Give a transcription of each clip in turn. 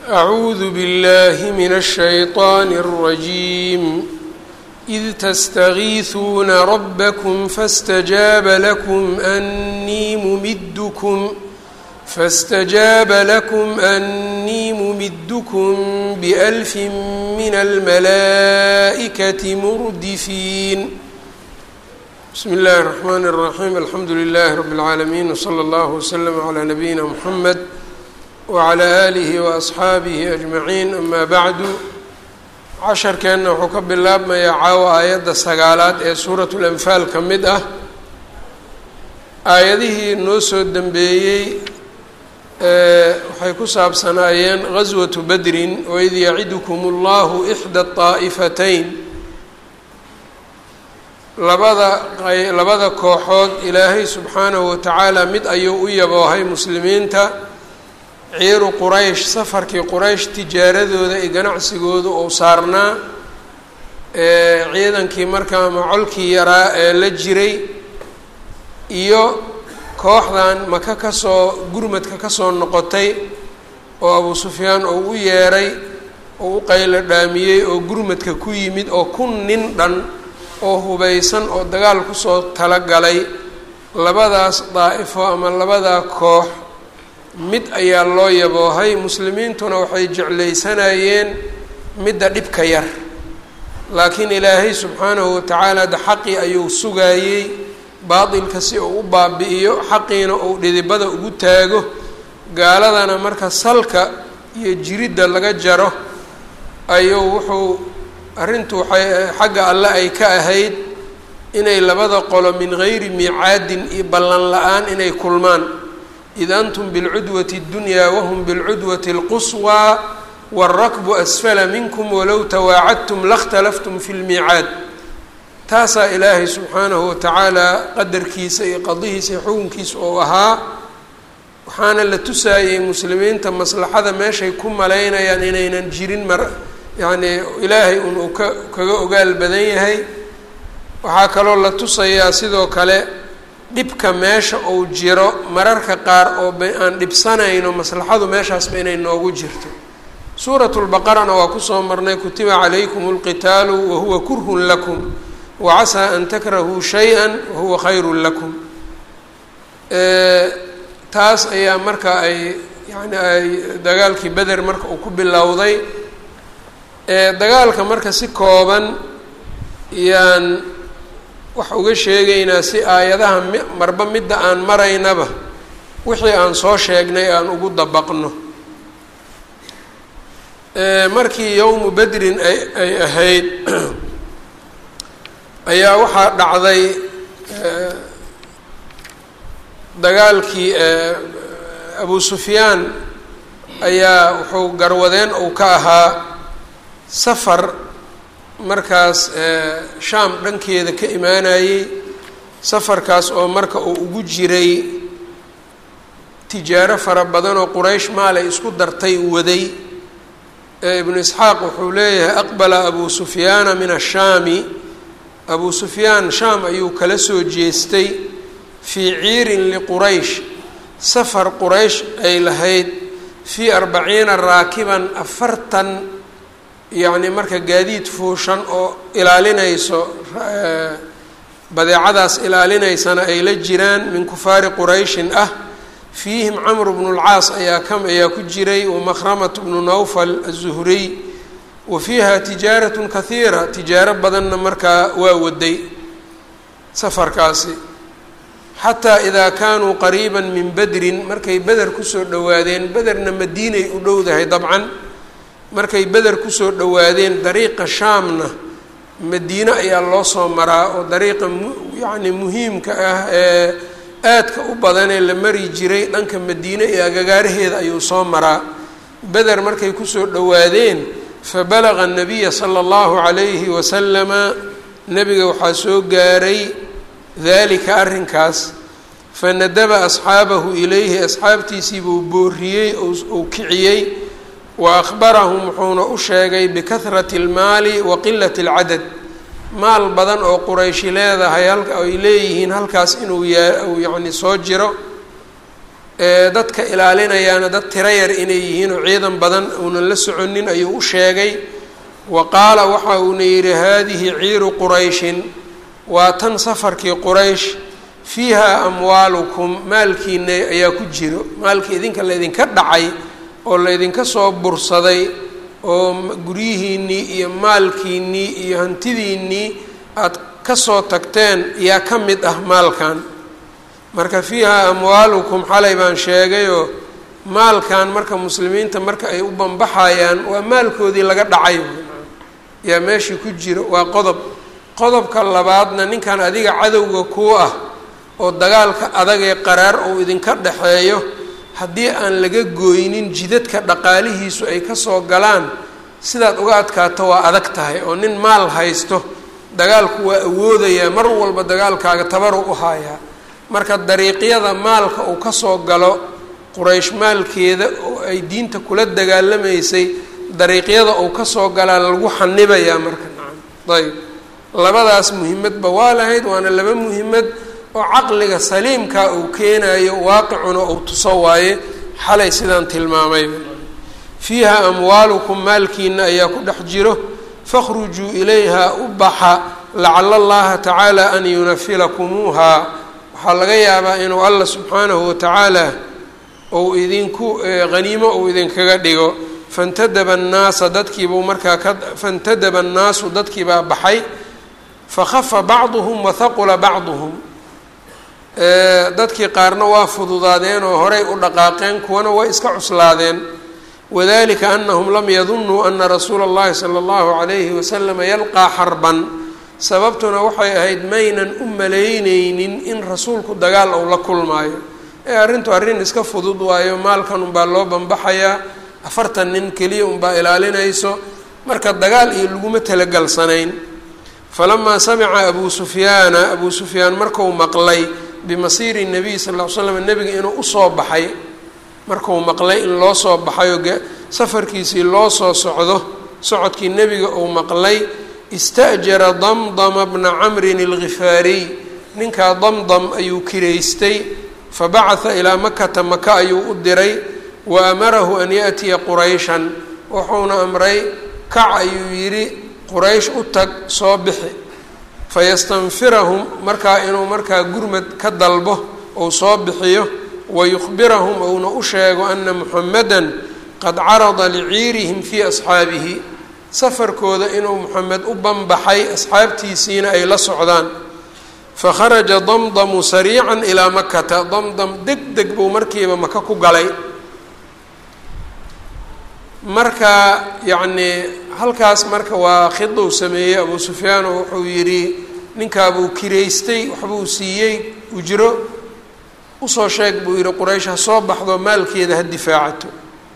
أعوذ بالله من الشيطان الرجيم إذ تستغيثون ربكم فاستجاب لكم أني ممدكم فاستجاب لكم أني ممدكم بألف من الملائكة مردفين بسم الله الرحمن الرحيم الحمد لله رب العالمين وصلى الله وسلم على نبينا محمد wclى alihi waasxaabihi ajmaciin ama bacdu casharkeenna wuxuu ka bilaabmayaa caawa aayadda sagaalaad ee suuratu lanfaal ka mid ah aayadihii noo soo dembeeyey waxay ku saabsanaayeen gaswatu badrin waid yacidukum اllahu ixda طaa'ifatayn labada labada kooxood ilaahay subxaanahu watacaala mid ayuu u yaboohay muslimiinta ciiru quraysh safarkii quraysh tijaaradooda iyo ganacsigooda uu saarnaa ciidankii markaa macolkii yaraa ee la jiray iyo kooxdan maka kasoo gurmadka kasoo noqotay oo abuu sufyaan uu u yeeray oo u qaylo dhaamiyey oo gurmadka ku yimid oo kun nin dhan oo hubaysan oo dagaal kusoo talagalay labadaas daa'ifo ama labadaa koox mid ayaa loo yaboohay muslimiintuna waxay jeclaysanayeen midda dhibka yar laakiin ilaahay subxaanahu watacaala de xaqii ayuu sugaayey baatilka si uu u baabi'iyo xaqiina uu dhidibada ugu taago gaaladana marka salka iyo jiridda laga jaro ayuu wuxuu arrintu waxay xagga alle ay ka ahayd inay labada qolo min gayri miicaadin iyo ballan la-aan inay kulmaan id antum bilcudwati اddunyaa wahum bilcudwati اlquswaa wاlrakbu asfala minkum walow tawaacadtum lakhtalaftum fi lmiicaad taasaa ilaahay subxaanahu watacaala qadarkiisa iyo qadihiisa iyo xukunkiisa oo ahaa waxaana la tusaayey muslimiinta maslaxada meeshay ku malaynayaan inaynan jirin mar yacnii ilaahay un uu ka kaga ogaal badan yahay waxaa kaloo la tusayaa sidoo kale dhibka meesha uu jiro mararka qaar oo ba aan dhibsanayno maslaxadu meeshaasba inay noogu jirto suuratu lbaqarana waa kusoo marnay kutiba calaykum اlqitaalu wahuwa kurhun lakum wacasaa an takrahuu shay-a wahuwa khayru lakum taas ayaa marka ay yani ay dagaalkii beder marka uu ku bilowday dagaalka marka si kooban yaan wax uga sheegaynaa si aayadaha mi marba midda aan maraynaba wixii aan soo sheegnay aan ugu dabaqno markii yowmu bedrin ay ay ahayd ayaa waxaa dhacday dagaalkii abu sufyaan ayaa wuxuu garwadeen uu ka ahaa safar markaas shaam dhankeeda ka imaanayey safarkaas oo marka uu ugu jiray tijaaro fara badan oo quraysh maalay isku dartay waday ibnu isxaaq wuxuu leeyahay aqbala abu sufyaana min ashaami abuu sufyaan shaam ayuu kala soo jeestay fii ciirin liquraysh safar quraysh ay lahayd fii arbaciina raakiban afartan yacni marka gaadiid fuushan oo ilaalinayso badeecadaas ilaalinaysana ay la jiraan min kufaari qurayshin ah fiihim camru bnu lcaas ayaa ka ayaa ku jiray wamakramatu bnu nawfal azuhriy wa fiiha tijaaratun kahiira tijaaro badanna markaa waa waday safarkaasi xataa idaa kaanuu qariiban min bedrin markay beder kusoo dhowaadeen bederna madiinay u dhowdahay dabcan markay beder kusoo dhowaadeen dariiqa shaamna madiine ayaa loo soo maraa oo dariiqa mu yacni muhiimka ah ee aadka u badanee la mari jiray dhanka madiine iyo agagaaraheeda ayuu soo maraa beder markay kusoo dhowaadeen fabalaga nabiya sala allahu calayhi wasalama nebiga waxaa soo gaaray daalika arrinkaas fanadaba asxaabahu ilayhi asxaabtiisiibuu booriyey ou kiciyey wa akhbarahum wuxuuna u sheegay bikahrati almaali wa qilati alcadad maal badan oo qurayshi leedahay halka ay leeyihiin halkaas inuu yaa uu yacni soo jiro dadka ilaalinayaana dad tiro yar inay yihiin oo ciidan badan uunan la soconin ayuu u sheegay wa qaala waxa uuna yidhi haadihi ciiru qurayshin waa tan safarkii quraysh fiiha amwaalukum maalkiina ayaa ku jiro maalkii idinka laydinka dhacay oo laydinka soo bursaday oo guryihiinnii iyo maalkiinnii iyo hantidiinnii aada kasoo tagteen yaa ka mid ah maalkan marka fiiha amwaalukum xalay baan sheegayoo maalkan marka muslimiinta marka ay u banbaxayaan waa maalkoodii laga dhacay yaa meeshii ku jiro waa qodob qodobka labaadna ninkan adiga cadowga kuu ah oo dagaalka adag ee qaraar ou idinka dhexeeyo haddii aan laga gooynin jidadka dhaqaalihiisu ay kasoo galaan sidaad uga adkaato waa adag tahay oo nin maal haysto dagaalku waa awoodayaa mar walba dagaalkaaga tabaru u hayaa marka dariiqyada maalka uu kasoo galo quraysh maalkeeda oo ay diinta kula dagaalamaysay dariiqyada uu kasoo galaa lagu xanibayaa marka nacam ayb labadaas muhimadba waa lahayd waana laba muhimad oo caqliga saliimkaa uu keenayo waaqicuna uu tuso waaye xalay sidaan tilmaamayba fiiha amwaalukum maalkiina ayaa ku dhex jiro fakhrujuu ilayha u baxa lacala allaha tacaala an yunafilakumuuha waxaa laga yaabaa inuu allah subxaanahu watacaala ou idinku haniimo uu idinkaga dhigo fantadaba annaasa dadkiibuu markaa ka fantadaba annaasu dadkiibaa baxay fakhafa bacduhum wahaqula bacduhum dadkii qaarna waa fududaadeen oo horay u dhaqaaqeen kuwana way iska cuslaadeen wadalika anahum lam yadunuu ana rasuula اllahi salى اllahu alayhi waslama yalqaa xarban sababtuna waxay ahayd maynan u malayneynin in rasuulku dagaal ou la kulmaayo ee arrintu arrin iska fudud waayo maalkan unbaa loo banbaxayaa afartan nin keliya unbaa ilaalinayso marka dagaal iyo laguma talagalsanayn falamaa samica abuu sufyaana abuu sufyaan marku maqlay bimasiiri nabiy sal ll ly slam nebiga inuu usoo baxay markuu maqlay in loo soo baxayoo safarkiisii loo soo socdo socodkii nebiga uu maqlay ista'jara damdama bna camrin alghifaariy ninkaa damdam ayuu kiraystay fabacatha ilaa makata maka ayuu u diray wa amarahu an yaأtiya qurayshan wuxuuna amray kac ayuu yidhi quraysh u tag soo bixi fayastanfirahum markaa inuu markaa gurmad ka dalbo ou soo bixiyo wayukhbirahum ouna u sheego ana muxamedan qad carada liciirihim fii asxaabihi safarkooda inuu moxamed u banbaxay asxaabtiisiina ay la socdaan fakharaja damdamu sariican ilaa makata damdam deg deg buu markiiba maka ku galay marka yacnii halkaas marka waa khidou sameeyey abuu sufyaan oo wuxuu yidhi ninkaabuu kiraystay waxbuu siiyey ujro usoo sheeg buu yidhi quraysh ha soo baxdo maalkeeda ha difaacato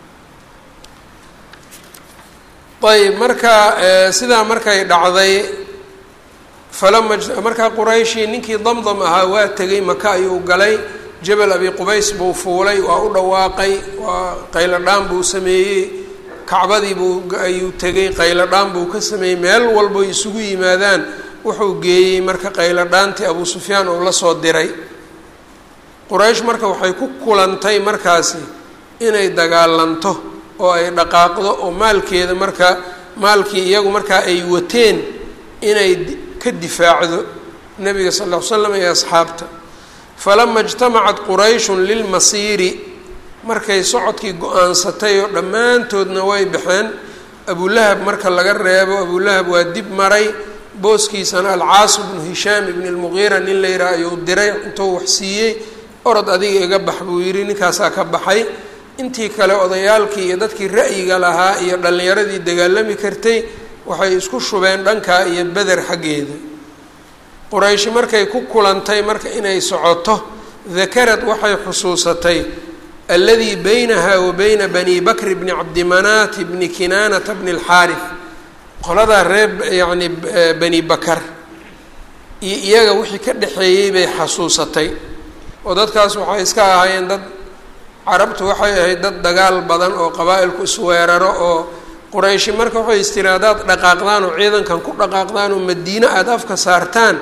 ayb marka sidaa markay dhacday falama markaa qurayshii ninkii damdam ahaa waa tegay maka ayuu galay jabal abi qubays buu fuulay waa u dhawaaqay waa qayladhaan buu sameeyey kacbadii buu ayuu tegay qayladhaan buu ka sameeyey meel walbo isugu yimaadaan wuxuu geeyey marka qayladhaantii abuu sufyaan uu la soo diray quraysh marka waxay ku kulantay markaasi inay dagaalanto oo ay dhaqaaqdo oo maalkeeda marka maalkii iyagu markaa ay wateen inay ka difaacdo nabiga sal ll ly slam iyo asxaabta falama ijtamacat qurayshun lilmasiiri markay socodkii go-aansatay oo dhammaantoodna way baxeen abulahab marka laga reebo abulahab waa dib maray booskiisana alcaas bnu hishaam ibni lmugiira nin la yidhaha ayuu diray intuu wax siiyey orod adiga iga bax buu yidhi ninkaasaa ka baxay intii kale odayaalkii iyo dadkii ra'yiga lahaa iyo dhallinyaradii dagaalami kartay waxay isku shubeen dhankaa iyo beder xaggeeda qurayshi markay ku kulantay marka inay socoto dakarad waxay xusuusatay alladii baynaha wa bayna bani bakri bni cabdimanaati bni kinaanata bni alxaarif qoladaa reer yacni bani bakar iyo iyaga wixii ka dhexeeyey bay xasuusatay oo dadkaas waxay iska ahaayeen dad carabtu waxay ahayd dad dagaal badan oo qabaa-ilku isweeraro oo qurayshi marka waxay istiri haddaad dhaqaaqdaan oo ciidankan ku dhaqaaqdaan oo madiine aada afka saartaan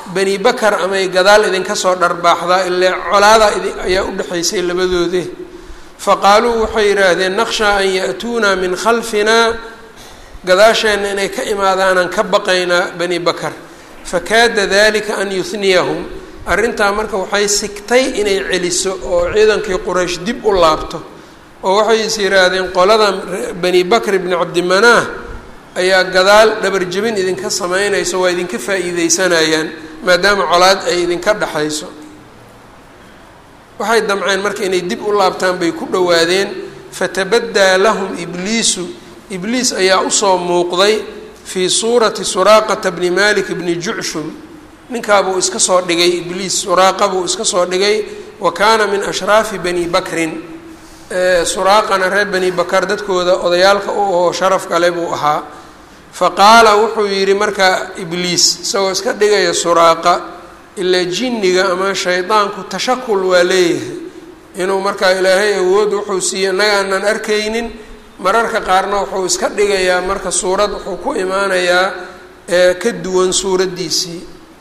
bani bakar amay gadaal idinka soo dharbaaxdaa ilee colaada ayaa u dhexaysay labadoode faqaaluu waxay yidhaahdeen naqshaa an ya'tuunaa min khalfinaa gadaasheenna inay ka imaadaanaan ka baqaynaa bani bakar fakaada dalika an yuhniyahum arrintaa marka waxay sigtay inay celiso oo ciidankii quraysh dib u laabto oo waxay is yidhaahdeen qolada bani bakr bni cabdimanaah ayaa gadaal dhabarjebin idinka sameynayso waa idinka faa'iideysanayaan maadaama colaad ay idinka dhexayso waxay damceen marka inay dib u laabtaan bay ku dhowaadeen fatabaddaa lahum ibliisu ibliis ayaa usoo muuqday fii suurati suraaqata bni malik bni jucshum ninkaabuu iska soo dhigay ibliis suraaqa buu iska soo dhigay wa kaana min ashraafi bani bakrin suraaqana reer bani bakar dadkooda odayaalka u oo sharaf kale buu ahaa fa qaala wuxuu yidhi marka ibliis isagoo iska dhigaya suraaqa ilaa jinniga ama shaydaanku tashakul waa leeyahay inuu markaa ilaahay awood wuxuu siiye innaga aanan arkaynin mararka qaarna wuxuu iska dhigayaa marka suurad wuxuu ku imaanayaa ka duwan suuraddiisii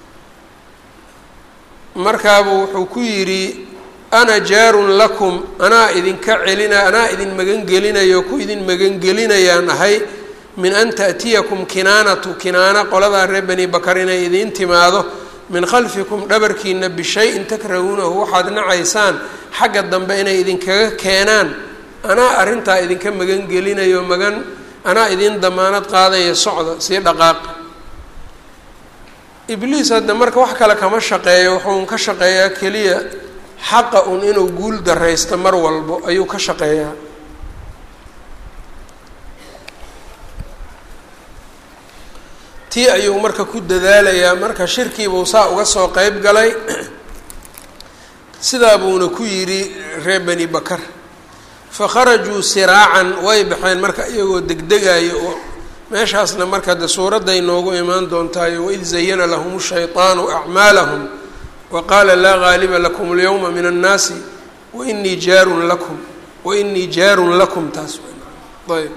markaabuu wuxuu ku yidhi ana jaarun lakum anaa idinka celina anaa idin magangelinayo ku idin magangelinayaan ahay min an ta'tiyakum kinaanatu kinaana qoladaa reer bani bakar inay idiin timaado min khalfikum dhabarkiina bishay-in takrahuunahu waxaad nacaysaan xagga dambe inay idinkaga keenaan anaa arrintaa idinka magangelinayo magan anaa idin damaanad qaadaya socda sii dhaqaaqa ibliis hadda marka wax kale kama shaqeeyo wuxuun ka shaqeeyaa keliya xaqa un inuu guul daraysto mar walbo ayuu ka shaqeeyaa tii ayuu marka ku dadaalayaa marka shirkiibuu saa uga soo qeyb galay sidaa buuna ku yidhi reer bani bakar fa kharajuu siraacan way baxeen marka iyagoo degdegayo oo meeshaasna marka de suuradday noogu imaan doontaayo waid zayana lahum shayطaanu acmaalahum wa qaala laa gaaliba lakum اlyowma min annaasi wainii jaarun lakum wainii jaarun lakum taas ayb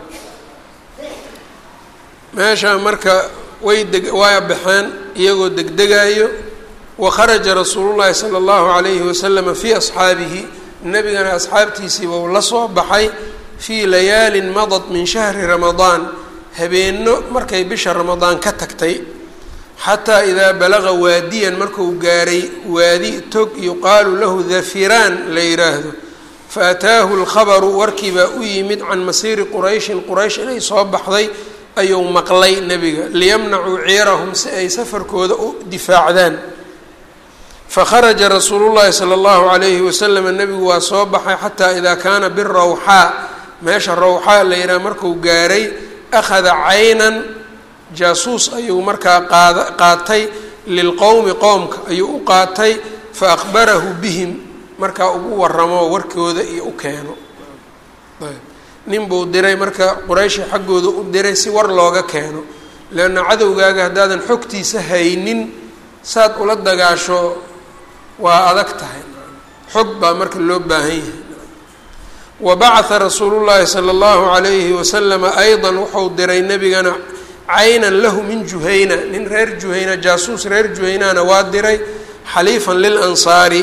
meesha marka way deg way baxeen iyagoo degdegaayo wa kharaja rasuulu llahi sala allahu alayhi wasalama fii asxaabihi nebigana asxaabtiisiiba uu la soo baxay fii layaalin madad min shahri ramadaan habeenno markay bisha ramadaan ka tagtay xataa idaa balaga waadiyan markuu gaaray waadi tog yuqaalu lahu dafiraan la yidhaahdo fa ataahu lkhabaru warkiibaa u yimid can masiiri qurayshin quraysh inay soo baxday ayuu maqlay nebiga liyamnacuu ciirahum si ay safarkooda u difaacdaan fakharaja rasuulu llahi sala allahu calayhi wasalama nebigu waa soo baxay xataa idaa kaana birawxaa meesha rawxaa la yidhaha markuu gaaray akhada caynan jaasuus ayuu markaa qaad qaatay lilqowmi qowmka ayuu u qaatay fa akhbarahu bihim markaa ugu waramo warkooda iyo u keeno nin buu diray marka qurayshi xaggooda u diray si war looga keeno leanna cadowgaaga haddaadan xogtiisa haynin saad ula dagaasho waa adag tahay xog baa marka loo baahan yahay wa bacatha rasuulu llaahi sala allahu calayhi wasalama aydan wuxuu diray nebigana caynan lahu min juhayna nin reer juhayna jaasuus reer juhaynana waa diray xaliifan lilansaari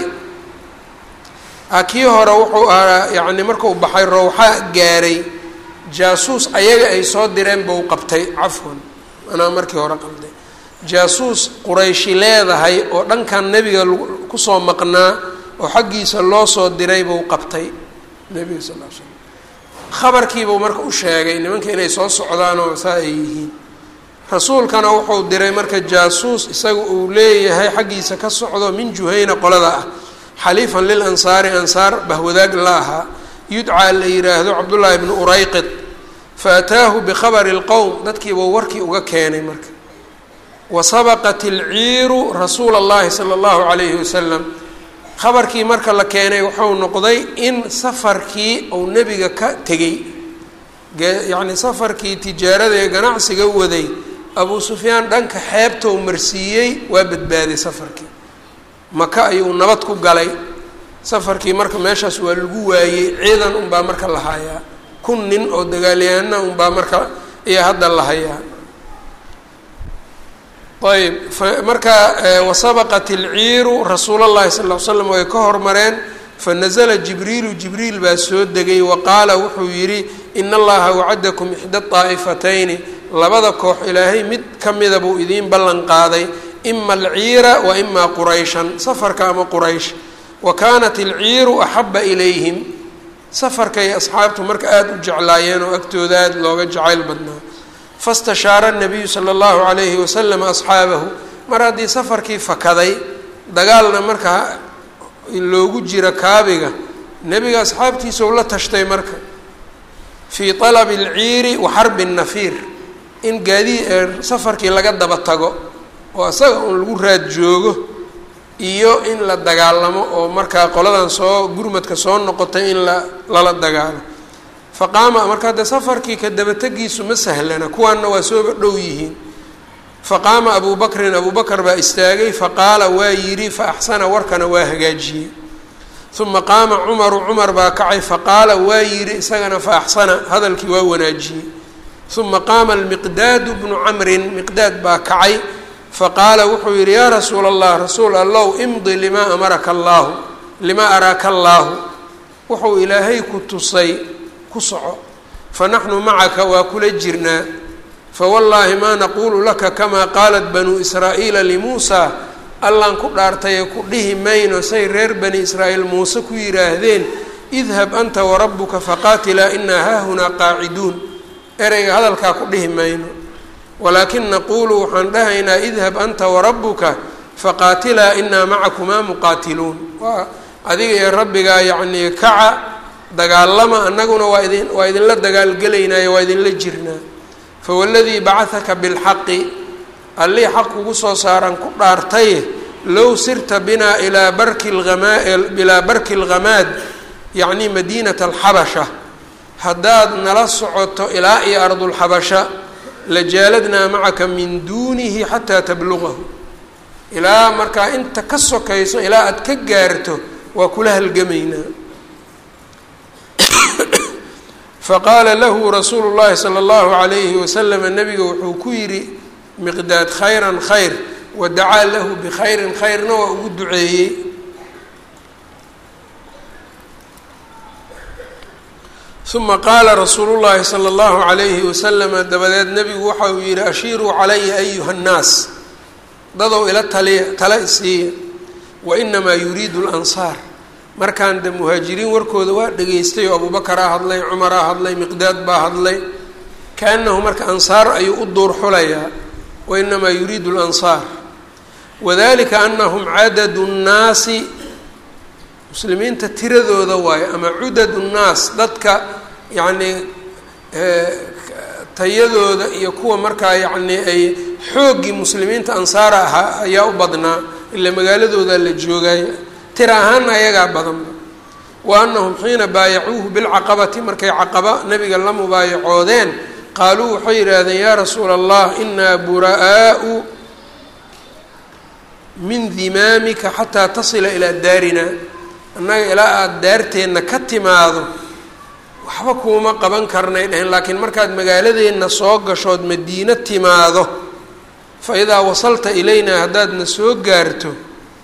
kii hore wuxuu ahaa yacni markuu baxay rawxaa gaaray jaasuus ayaga ay soo direen buu qabtay cafwan anaa markii hore qalday jaasuus qurayshi leedahay oo dhankan nebiga kusoo maqnaa oo xaggiisa loo soo diray buu qabtay nebiga sal l slam khabarkiibuu marka u sheegay nimanka inay soo socdaanoo saa ay yihiin rasuulkana wuxuu diray marka jaasuus isaga uu leeyahay xaggiisa ka socdo min juhayna qolada ah xaliifan lilansaari ansaar bahwadaag la ahaa yudcaa la yidhaahdo cabdullaahi bnu urayqid fa ataahu bikhabari lqowm dadkiibuu warkii uga keenay marka wa sabaqat ilciiru rasuula allahi sala allahu calayhi wasalam khabarkii marka la keenay wuxuu noqday in safarkii uu nebiga ka tegey yacni safarkii tijaarada ee ganacsiga waday abuu sufyaan dhanka xeebtou marsiiyey waa badbaaday safarkii maka ayuu nabad ku galay safarkii marka meeshaas waa lagu waayey ciidan unbaa marka la hayaa kun nin oo dagaalyahaana unbaa marka ayaa hadda la hayaa ayb markaa wasabaqat ilciiru rasuul اllahi sal l slam way ka hormareen fanazla jibriilu jibriil baa soo degay wa qaala wuxuu yidhi in allaha wacadakum ixda طaa'ifatayni labada koox ilaahay mid ka mida buu idiin ballan qaaday ima alciira wa ima qurayshan safarka ama quraysh wa kaanat ilciiru axaba ilayhim safarkay asxaabtu marka aada u jeclaayeen oo agtooda aada looga jacayl badnaa fastashaara nabiyu sala allahu calayhi wasalam asxaabahu mar haddii safarkii fakaday dagaalna markaa loogu jira kaabiga nebiga asxaabtiisa u la tashtay marka fii talabi alciiri wa xarbi nafiir in gaadii safarkii laga daba tago oo isaga uun lagu raad joogo iyo in la dagaalamo oo markaa qoladan soo gurmadka soo noqotay in la lala dagaalo fa qaama marka haddee safarkii ka dabategiisu ma sahlana kuwaanna waa sooba dhow yihiin fa qaama abuu bakrin abuu bakar baa istaagay faqaala waa yidhi fa axsana warkana waa hagaajiyey uma qaama cumaru cumar baa kacay faqaala waa yidhi isagana fa axsana hadalkii waa wanaajiyey uma qaama almiqdaadu bnu camrin miqdaad baa kacay faqaala wuxuu yidhi yaa rasuula allah rasuul allow imdi limaa amaraka allaahu limaa araaka allaahu wuxuu ilaahay ku tusay ku soco fanaxnu macaka waa kula jirnaa fawallaahi maa naquulu laka kamaa qaalat banuu israa'iila limuusaa allaan ku dhaartaye ku dhihi mayno say reer bani israa'iil muuse ku yidhaahdeen idhab anta warabbuka faqaatilaa inaa haahunaa qaaciduun ereyga hadalkaa ku dhihi mayno walaakin naquulu waxaan dhahaynaa idhab anta warabbuka faqaatilaa inaa macakumaa muqaatiluun waa adiga iyo rabbigaa yacnii kaca dagaalama annaguna waa idin waa idinla dagaalgelaynaayo waa idinla jirnaa fawaladii bacahaka bilxaqi allii xaq kugu soo saaran ku dhaartaye low sirta binaa ilaa barki lama ilaa barki lghamaad yacni madiinata alxabasha haddaad nala socoto ilaa iyo ardulxabasha lajaaladnaa macaka min duunihi xataa tablugahu ilaa markaa inta ka sokayso ilaa aada ka gaarto waa kula halgamaynaa faqaala lahu rasuulu llahi sala allahu calayhi wasalama nabiga wuxuu ku yidhi miqdaad khayran khayr wadacaa lahu bikhayrin khayrna waa ugu duceeyey uma qaala rasuulu llahi sala allahu calayhi wasalama dabadeed nebigu waxa uu yihi ashiiruu calaya ayuha nnaas dadow ila taliya tala isiiya wa inamaa yuriidu lansaar markaan de muhaajiriin warkooda waa dhegaystay oo abubakaraa hadlay cumaraa hadlay miqdaad baa hadlay kaanahu marka ansaar ayuu u duur xulayaa wa inamaa yuriidu lansaar wadalika anahum cadadu nnaasi muslimiinta tiradooda waayo ama cudad nnaas dadka yacnii tayadooda iyo kuwa markaa yacnii ay xooggii muslimiinta ansaara ahaa ayaa u badnaa ila magaaladoodaa la joogay tira ahaana ayagaa badanba wa anahum xiina baayacuuhu bilcaqabati markay caqaba nabiga la mubaayacoodeen qaaluu waxay yidhaahdeen yaa rasuula allah inaa buraa'aau min dimaamika xataa tasila ilaa daarina annaga ilaa aada daarteenna ka timaado waxba kuuma qaban karnay dheheen laakiin markaad magaaladeenna soo gashood madiino timaado fa idaa wasalta ilaynaa haddaadna soo gaarto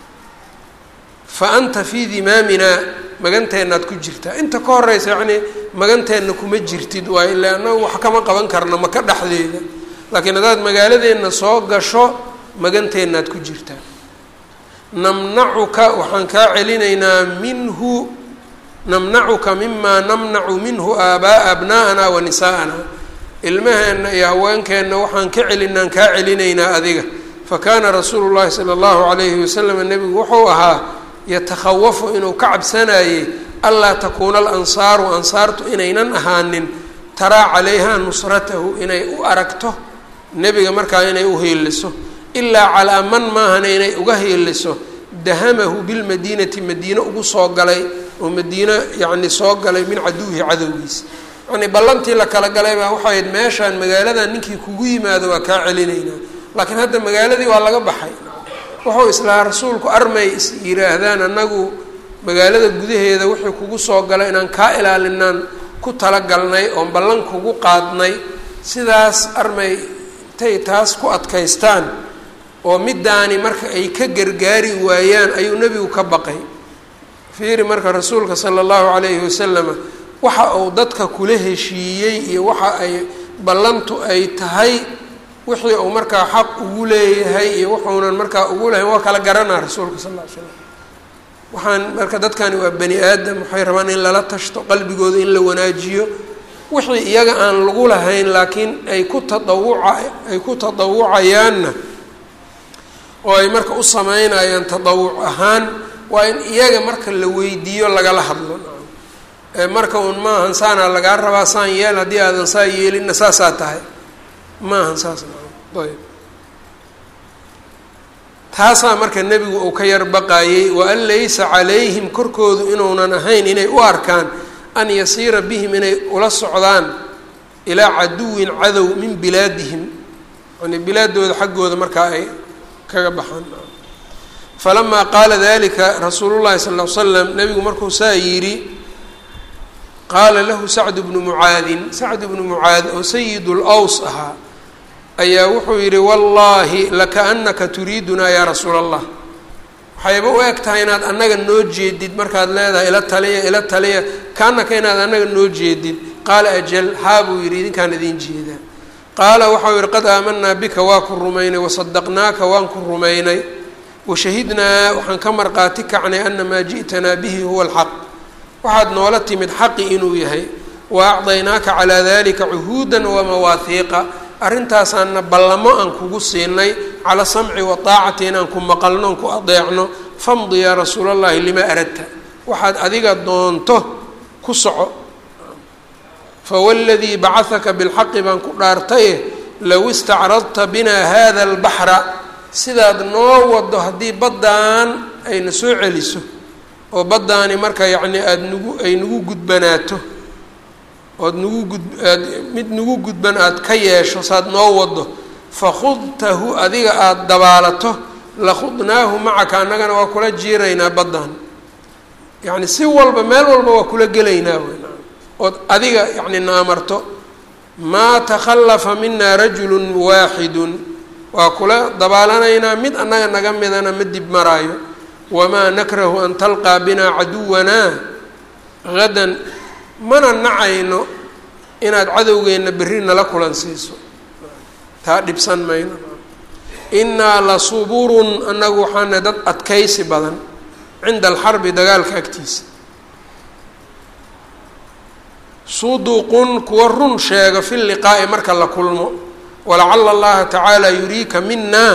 fa anta fii dimaaminaa maganteennaad ku jirtaa inta ka horeysa yacnii maganteenna kuma jirtid waayo illa annaga wax kama qaban karno maka dhexdeeda laakiin haddaad magaaladeenna soo gasho maganteennaad ku jirtaa namnacuka waxaan kaa celinaynaa minhu namnacuka mimaa namnacu minhu aabaa'a abnaa'ana wa nisaa'ana ilmaheenna iyo haweenkeenna waxaan ka celinaan kaa celinaynaa adiga fa kaana rasuulu llahi sala allahu calayhi wasalam nebigu wuxuu ahaa yatakhawafu inuu ka cabsanayey anlaa takuuna alansaaru ansaartu inaynan ahaanin taraa calayha nusratahu inay u aragto nebiga markaa inay u hiiliso ilaa calaa man maahana inay uga hiiliso dahamahu bilmadiinati madiine ugu soo galay oo madiino yacni soo galay min caduwihi cadowgiisa yacnii ballantii la kala galay baa waxay ahayd meeshaan magaaladan ninkii kugu yimaado waa kaa celinaynaa laakiin hadda magaaladii waa laga baxay wuxuu islahaa rasuulku armay is yidhaahdaan annagu magaalada gudaheeda wixii kugu soo galay inaan kaa ilaalinaan ku talagalnay oon ballan kugu qaadnay sidaas armay intay taas ku adkaystaan oo middaani marka ay ka gargaari waayaan ayuu nebigu ka baqay fiiri marka rasuulka sala allahu calayhi wasalama waxa uu dadka kula heshiiyey iyo waxa ay ballantu ay tahay wixii uu markaa xaq ugu leeyahay iyo wuxuunan markaa ugu lehayn waa kala garanaa rasuulka sal ll ly slam waxaan marka dadkani waa bani aadam waxay rabaan in lala tashto qalbigooda in la wanaajiyo wixii iyaga aan lagu lahayn laakiin ay ku tadawuca ay ku tadawucayaanna oo ay marka u sameynayaan tadawuc ahaan waa in iyaga marka la weydiiyo lagala hadlo marka un maahan saanaa lagaa rabaa saan yeel haddii aadan saa yeelinna saasaa tahay maahan saas ayb taasaa marka nebigu uu ka yar baqayey wa an laysa calayhim korkoodu inuunan ahayn inay u arkaan an yasiira bihim inay ula socdaan ilaa caduwin cadow min bilaadihim yani bilaadooda xaggooda markaa ay kaga baxaan falamaa qaala dalika rasuulu llahi sal l slam nebigu markuu saa yidhi qaala lahu sacd bnu mucaadin sacd bnu mucaad oo sayid lws ahaa ayaa wuxuu yidhi wallaahi lakaanaka turiidunaa yaa rasuula allah waxayba u eg tahay inaad annaga noo jeedid markaad leedahay ila taliya ila taliya kaanaka inaad annaga noo jeedid qaala ajal haa buu yidhi idinkaan idiin jeedaa qaala waxau yihi qad aamanaa bika waa ku rumaynay wasadaqnaaka waan ku rumaynay washahidnaa waxaan ka marqaati kacnay ana maa ji'tanaa bihi huwa alxaq waxaad noola timid xaqi inuu yahay wa acdaynaaka calaa dalika cuhuudan wamawaahiiqa arrintaasaana ballamo aan kugu siinay cala samci wa taacati inaan ku maqalno aan ku adeecno famdi yaa rasuula allahi limaa aradta waxaad adiga doonto ku soco fawladii bacahaka bilxaqi baan ku dhaartaye low istacradta binaa hada albaxra sidaad noo wado haddii baddaan ayna soo celiso oo baddaani marka yacni aada nagu ay nagu gudbanaato ood nagu gud aad mid nagu gudban aada ka yeesho saad noo wado fakhudtahu adiga aada dabaalato lakhudnaahu macaka annagana waa kula jiiraynaa baddan yacni si walba meel walba waa kula gelaynaa wn ood adiga yacni naamarto maa takhallafa mina rajulu waaxidun waa kula dabaalanaynaa mid annaga naga midana ma dib maraayo wamaa nakrahu an talqaa binaa caduwanaa hadan mana nacayno inaad cadowgeenna berri nala kulan siiso taa dhibsan mayno innaa la suburun annagu waxaana dad adkaysi badan cinda alxarbi dagaalka agtiisa suduqun kuwa run sheego fi liqaa'i marka la kulmo walacala allaha tacaala yuriika mina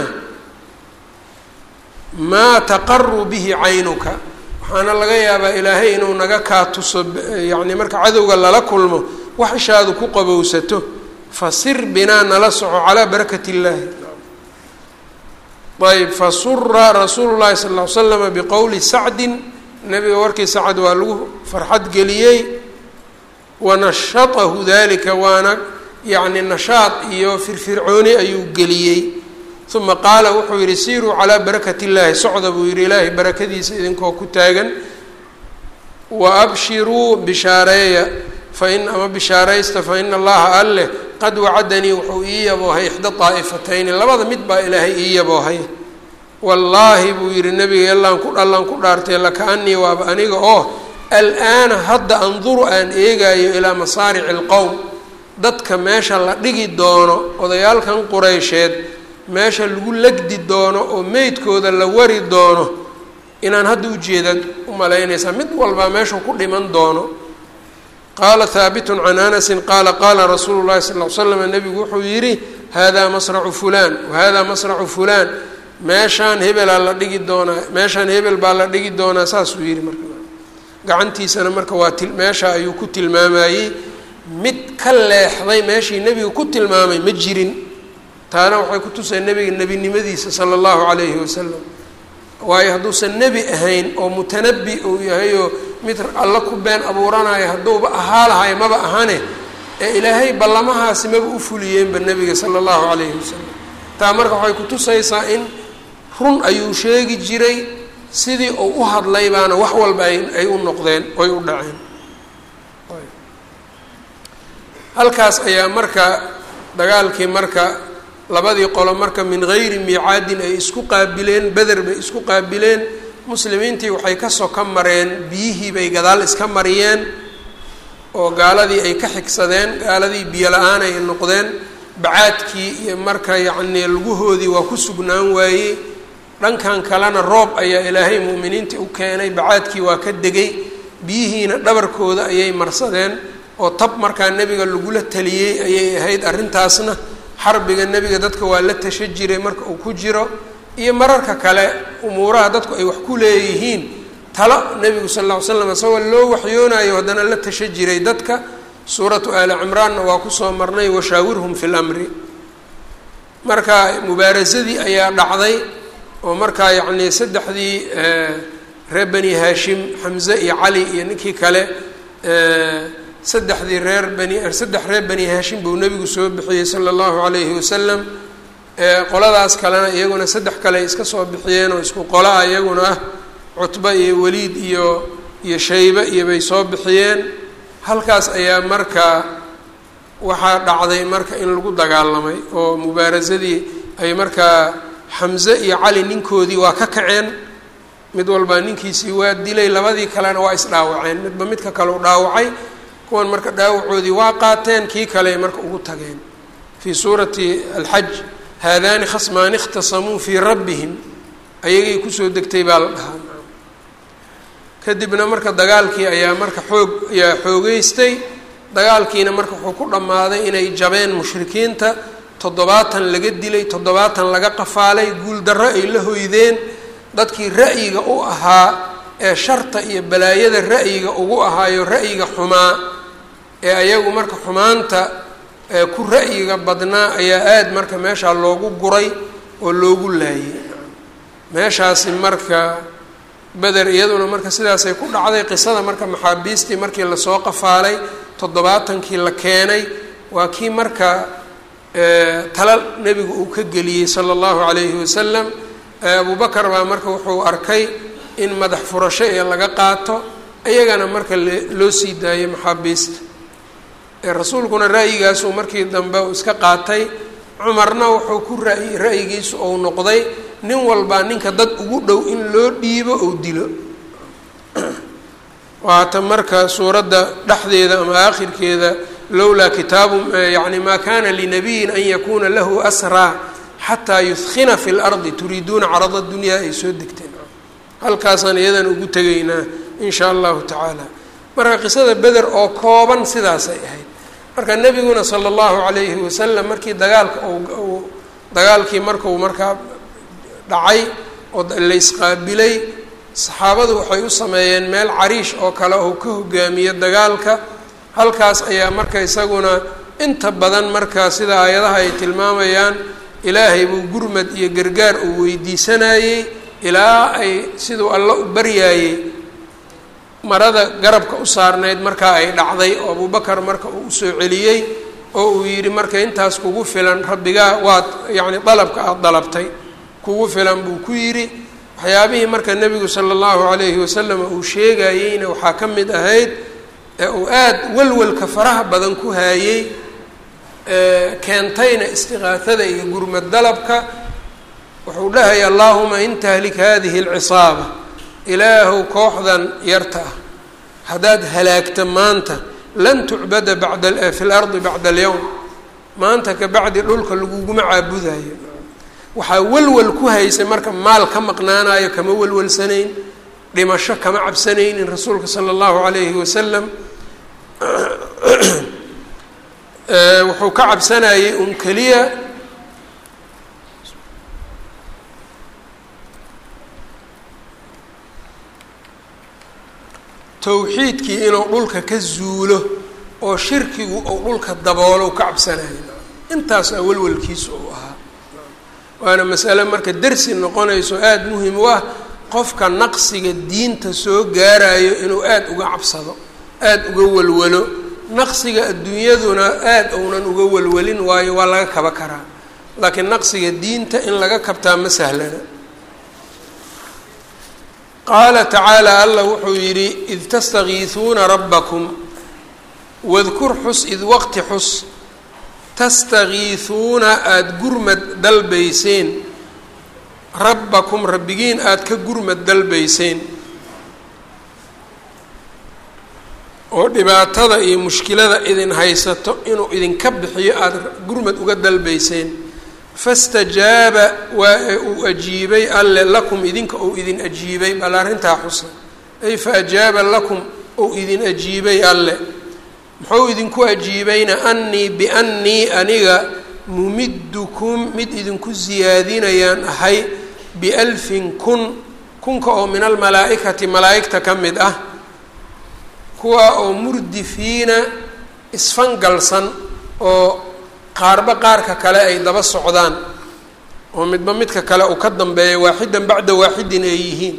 maa taqaru bihi caynuka waxaana laga yaabaa ilaahay inuu naga kaa tuso yacni marka cadowga lala kulmo wax ishaadu ku qabowsato fasir binaa nala soco calaa barakat illaahi ayb fasura rasuulu llahi sal ll ly slama biqowli sacdin nabiga warkii sacad waa lagu farxad geliyey wanashatahu dalika waana yacni nashaad iyo firfircooni ayuu geliyey uma qaala wuxuu yihi siiruu calaa barakat illaahi socda buu yihi ilaahay barakadiisa idinkoo ku taagan wa abshiruu bishaareeya fain ama bishaaraysta fa ina allaha alleh qad wacadanii wuxuu ii yaboohay ixda daa'ifatayni labada mid baa ilaahay ii yaboohay wallaahi buu yihi nabiga allaan ku allaan ku dhaartay laka-anii waaba aniga oo al-aana hadda anduru aan eegayo ilaa masaarici alqowm dadka meesha la dhigi doono odayaalkan qureysheed meesha lagu legdi doono oo meydkooda la wari doono inaan hadda ujeedaad u malaynaysaa mid walbaa meeshuu ku dhiman doono qaala haabitun can anasin qaala qaala rasuulu llahi sal l slam nebigu wuxuu yidhi haadaa masracu fulaan wahaadaa masracu fulaan meeshaan hebelaa la dhigi doonaa meeshaan hebel baa la dhigi doonaa saasuu yidhi marka gacantiisana marka waa ti meesha ayuu ku tilmaamayey mid ka leexday meeshii nebiga ku tilmaamay ma jirin taana waxay ku tusay nebiga nebinimadiisa sala allahu calayhi wasalam waayo hadduusan nebi ahayn oo mutanabi uu yahay oo mid alla ku been abuuranayo hadduuba ahaa lahay maba ahane ee ilaahay ballamahaasi maba u fuliyeenba nebiga sala allahu calayhi wasalam taa marka waxay ku tusaysaa in run ayuu sheegi jiray sidii uu u hadlay baana wax walba ay u noqdeen oy u dhaceen halkaas ayaa marka dagaalkii marka labadii qolo marka min gayri miicaadin ay isku qaabileen beder bay isku qaabileen muslimiintii waxay ka soka mareen biyihii bay gadaal iska mariyeen oo gaaladii ay ka xigsadeen gaaladii biyo la-aan ay noqdeen bacaadkii iyo marka yacnii luguhoodii waa ku sugnaan waayey dhankan kalena roob ayaa ilaahay mu'miniintii u keenay bacaadkii waa ka degay biyihiina dhabarkooda ayay marsadeen oo tab markaa nebiga lagula taliyey ayay ahayd arrintaasna xarbiga nebiga dadka waa la tasha jiray marka uu ku jiro iyo mararka kale umuuraha dadku ay wax ku leeyihiin talo nebigu sal lla ly slam isagoo loo waxyoonayo haddana la tasha jiray dadka suuratu aali cimraanna waa kusoo marnay washaawirhum fi lamri marka mubaarasadii ayaa dhacday oo markaa yacnii saddexdii reer bani haashim xamze iyo cali iyo ninkii kale saddexdii reer bani saddex reer bani haashim buu nebigu soo bixiyey sala allahu calayhi wasalam qoladaas kalena iyaguna saddex kale ay iska soo bixiyeen oo isku qola ah iyaguna ah cutba iyo waliid iyo iyo shaybe iyo bay soo bixiyeen halkaas ayaa marka waxaa dhacday marka in lagu dagaalamay oo mubaarasadii ay markaa xamze iyo cali ninkoodii waa ka kaceen mid walbaa ninkiisii waa dilay labadii kalena waa isdhaawaceen midba midka kale u dhaawacay kuwan marka dhaawacoodii waa qaateen kii kale marka ugu tageen fii suurati alxaj haadaani khasmaani ikhtasamuu fii rabbihim ayagay kusoo degtay baa la dhahaa kadibna marka dagaalkii ayaa marka xoog ayaa xoogeystay dagaalkiina marka wuxuu ku dhammaaday inay jabeen mushrikiinta toddobaatan laga dilay toddobaatan laga qafaalay guuldarro ay la hoydeen dadkii ra'yiga u ahaa ee sharta iyo balaayada ra'yiga ugu ahaayo ra'yiga xumaa ee ayagu marka xumaanta ku ra'yiga badnaa ayaa aada marka meeshaa loogu guray oo loogu laayay meeshaasi marka beder iyaduna marka sidaasay ku dhacday qisada marka maxaabiistii markii lasoo qafaalay toddobaatankii la keenay waa kii marka tala nebigu uu ka geliyey sala allahu calayhi wasalam abubakar baa marka wuxuu arkay in madax furasho ee laga qaato iyagana marka loo sii daayay maxaabiista rasuulkuna ra'yigaasuu markii dambe uu iska qaatay cumarna wuxuu ku ra'yi ra'yigiisu ou noqday nin walbaa ninka dad ugu dhow in loo dhiibo ou dilo waata marka suuradda dhexdeeda ama aakhirkeeda lowlaa kitaabu yani maa kana linabiyin an yakuuna lahu asraa xataa yudkina fi lardi turiiduuna carada dunyaa ay soo degteen halkaasaan iyadan ugu tegaynaa in shaa allahu tacaala marka qisada beder oo kooban sidaasay ahayd marka nebiguna sala allahu calayhi wasalam markii dagaalka uu dagaalkii markuu markaa dhacay oo la isqaabilay saxaabadu waxay u sameeyeen meel cariish oo kale uu ka hogaamiyo dagaalka halkaas ayaa marka isaguna inta badan marka sida aayadaha ay tilmaamayaan ilaahay buu gurmad iyo gargaar uu weydiisanayey ilaa ay siduu alla u baryaayey marada garabka u saarnayd markaa ay dhacday oo abubakar marka uu usoo celiyey oo uu yidhi marka intaas kugu filan rabbigaa waad yacni dalabka aada dalabtay kugu filan buu ku yidhi waxyaabihii marka nebigu sala allahu calayhi wasalam uu sheegayeyna waxaa ka mid ahayd ee uu aada walwalka faraha badan ku haayey keentayna istiqaahada iyo gurmad dalabka wuxuu dhahaya allaahuma in tahlik hadihi alcisaaba ilaahow kooxdan yarta ah haddaad halaagta maanta lan tucbada bada fi lardi bacda alyowm maanta ka bacdi dhulka laguguma caabudayo waxaa welwel ku haysay marka maal ka maqnaanayo kama welwelsanayn dhimasho kama cabsanaynin rasuulka sala allahu calayhi wasalam wuxuu ka cabsanayay un keliya towxiidkii inuu dhulka ka zuulo oo shirkigu uu dhulka daboolo ka cabsanayo intaas aa welwelkiisu uu ahaa waana masale marka dersi noqonayso aada muhim u ah qofka naqsiga diinta soo gaarayo inuu aada uga cabsado aada uga walwalo naqsiga adduunyaduna aada uunan uga walwalin waayo waa laga kaba karaa laakiin naqsiga diinta in laga kabtaa ma sahlana qaala tacaala allah wuxuu yidhi id tastakiisuuna rabbakum wadkur xus id waqti xus tastakiisuuna aada gurmad dalbayseen rabbakum rabbigiin aada ka gurmad dalbayseen oo dhibaatada iyo mushkilada idin haysato inuu idinka bixiyo aada gurmad uga dalbayseen fastajaaba waa uu ajiibay alle lakum idinka ou idin ajiibay bal arrintaa xusa ay fa ajaaba lakum ou idin ajiibay alle muxuu idinku ajiibayna annii biannii aniga mumiddukum mid idinku siyaadinayaan ahay bialfin kun kunka oo min almalaa'ikati malaa'igta ka mid ah kuwa oo murdifiina isfangalsan oo qaarba qaarka kale ay daba socdaan oo midba midka kale uu ka dambeeya waaxidan bacda waaxidin ay yihiin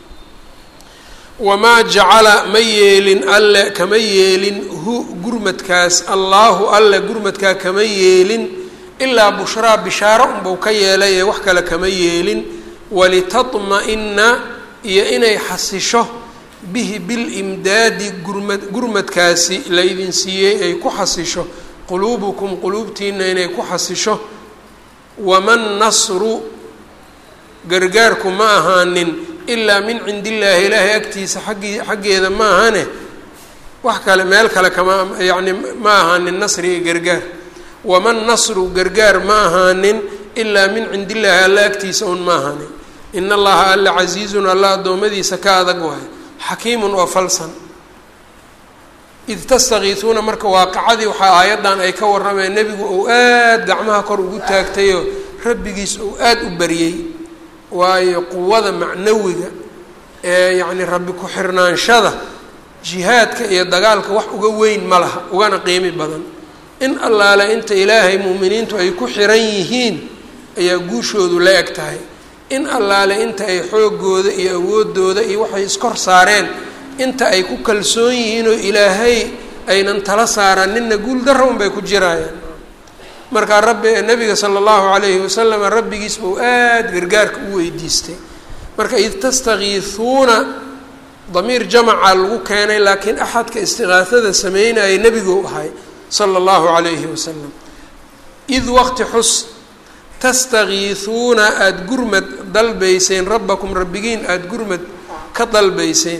wamaa jacala ma yeelin alle kama yeelin hu gurmadkaas allaahu alle gurmadkaa kama yeelin ilaa bushraa bishaaro unbuu ka yeelay ee wax kale kama yeelin walitatma-ina iyo inay xasisho bihi bilimdaadi gurmad gurmadkaasi laydin siiyey ay ku xasisho quluubukum quluubtiina inay ku xasisho waman nasru gargaarku ma ahaanin ilaa min cindi illaahi ilaahay agtiisa xaggii xaggeeda ma ahane wax kale meel kale kama yacni ma ahaanin nasri iyo gargaar waman nasru gargaar ma ahaanin ilaa min cindi illaahi alla agtiisa un ma ahaanin in allaha alla casiizun alla addoommadiisa ka adag waayo xakiimun oo falsan id tastakiisuuna marka waaqacadii waxaa aayaddan ay ka warrameen nebigu uu aada gacmaha kor ugu taagtayoo rabbigiis uu aada u baryey waayo quwada macnawiga ee yacni rabbi ku-xirnaanshada jihaadka iyo dagaalka wax uga weyn ma laha ugana qiimi badan in allaale inta ilaahay mu'miniintu ay ku xiran yihiin ayaa guushoodu la eg tahay in allaale inta ay xoogooda iyo awoodooda iyo waxay iskor saareen inta ay ku kalsoon yihiin oo ilaahay aynan tala saaraninna guul darra unbay ku jiraayaan markaa rabbi nabiga sala allahu calayhi wasalam rabbigiis buu aada gargaarka u weydiistay marka id tastakiisuuna damiir jamaca lagu keenay laakiin axadka istiqaasada sameynaya nebiguu ahay sala allahu calayhi wasalam id waqti xus tastakiisuuna aada gurmad dalbayseen rabbakum rabbigiin aada gurmad ka dalbayseen